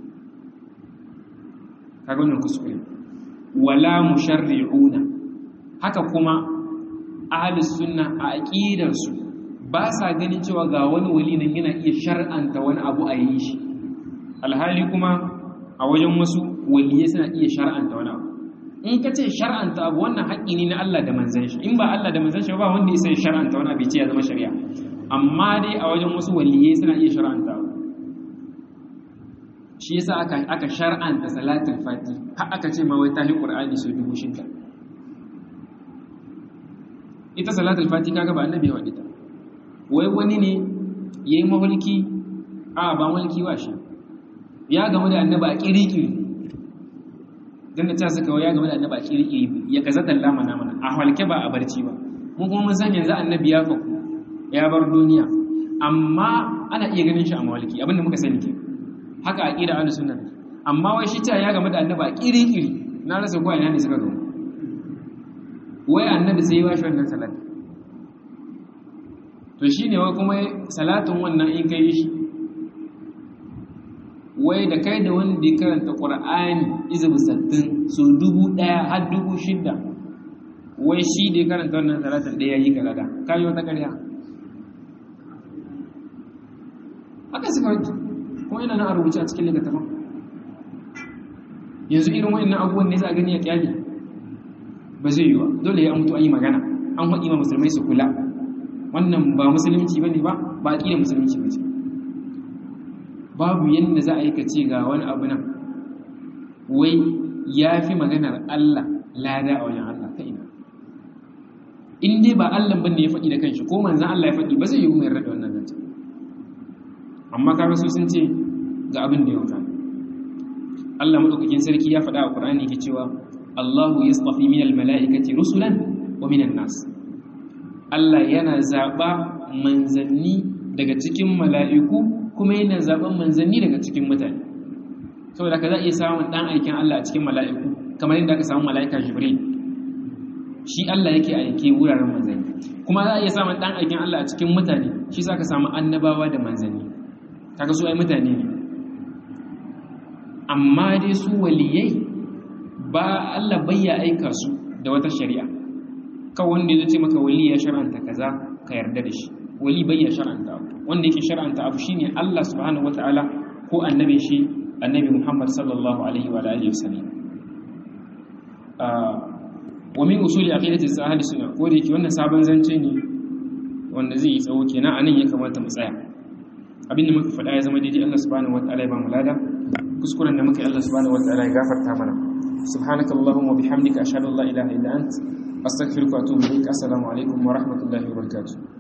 kaga wannan kuskure wala musharri'una haka kuma ahlus sunna a aqidar su ba sa ganin cewa ga wani wali nan yana iya shar'anta wani abu a yi shi alhali kuma a wajen wasu waliyai suna iya shar'anta wani abu in ka ce shar'anta abu wannan haƙƙi ne na Allah da manzan shi in ba Allah da manzan shi ba wanda ya sai shar'anta wani abu ce ya zama shari'a amma dai a wajen wasu waliyai suna iya shar'anta abu shi yasa aka aka shar'anta salatul fati har aka ce ma wai ta hi qur'ani su dubu shida ita salatul fati kaga ba annabi ya wadi ta wai wani ne yayi mahulki a ba mulki wa shi ya gamu da annaba a kirikiri dan da ta saka ya gamu da annaba a kirikiri ya kaza dalla mana mana a halke ba a barci ba mun kuma mun san yanzu annabi ya faku ya bar duniya amma ana iya ganin shi a mawalki abinda muka sani ke haka aqida ahlus sunna amma wai shi ta ya gamu da annaba a kirikiri na rasa ko ina ne suka gamu wai annabi sai ya bashi wannan salati to shine wai kuma salatin wannan in kai shi wai da kai da wanda ya karanta ƙur'ani izubu sattin so dubu ɗaya har dubu shida wai shi da ya karanta wannan talatin ɗaya yi galada ka yi wata ƙarya haka suka wanki kuma yana nan a rubuce a cikin littattafan yanzu irin wa'annan abubuwan ne za a gani a kyali ba zai yi wa dole ya mutu an yi magana an haɗi ma musulmai su kula wannan ba musulunci ba ne ba ba a ƙila musulunci ba ce babu yadda za a yi ka ce ga wani abu nan wai ya fi maganar Allah lada a wajen Allah ta ina in dai ba Allah ban ne ya faɗi da kanshi ko manzan Allah ya faɗi ba zai yi mai rada wannan zance amma kaga su sun ce ga abin da ya wuta Allah madaukakin sarki ya faɗa a Qur'ani yake cewa Allahu yastafi minal mala'ikati rusulan wa minan nas Allah yana zaba manzanni daga cikin mala'iku kuma yana zaben manzanni daga cikin mutane saboda ka za a iya samun ɗan aikin Allah a cikin mala'iku kamar yadda aka samu mala'ika jibril shi Allah yake aike wuraren manzanni kuma za a iya samun ɗan aikin Allah a cikin mutane shi za ka samu annabawa da manzanni kaga su ai mutane ne amma dai su waliyai ba Allah bayya aika su da wata shari'a kawai wanda ya ce maka wali ya shar'anta kaza ka yarda da shi wali bayya shar'anta abu wanda yake shar'anta abu shine Allah subhanahu wataala ko annabi shi annabi Muhammad sallallahu alaihi wa alihi wasallam wa min usuli aqidati ahli sunna ko da yake wannan sabon zance ne wanda zai yi tsawo kenan anan ya kamata mu tsaya abin da muka faɗa ya zama daidai Allah subhanahu wataala ya ba mu lada kuskuren da muka yi Allah subhanahu wataala ya gafarta mana subhanakallahumma wa bihamdika ashhadu an la ilaha illa ant astaghfiruka wa atubu ilaik assalamu alaikum wa rahmatullahi wa barakatuh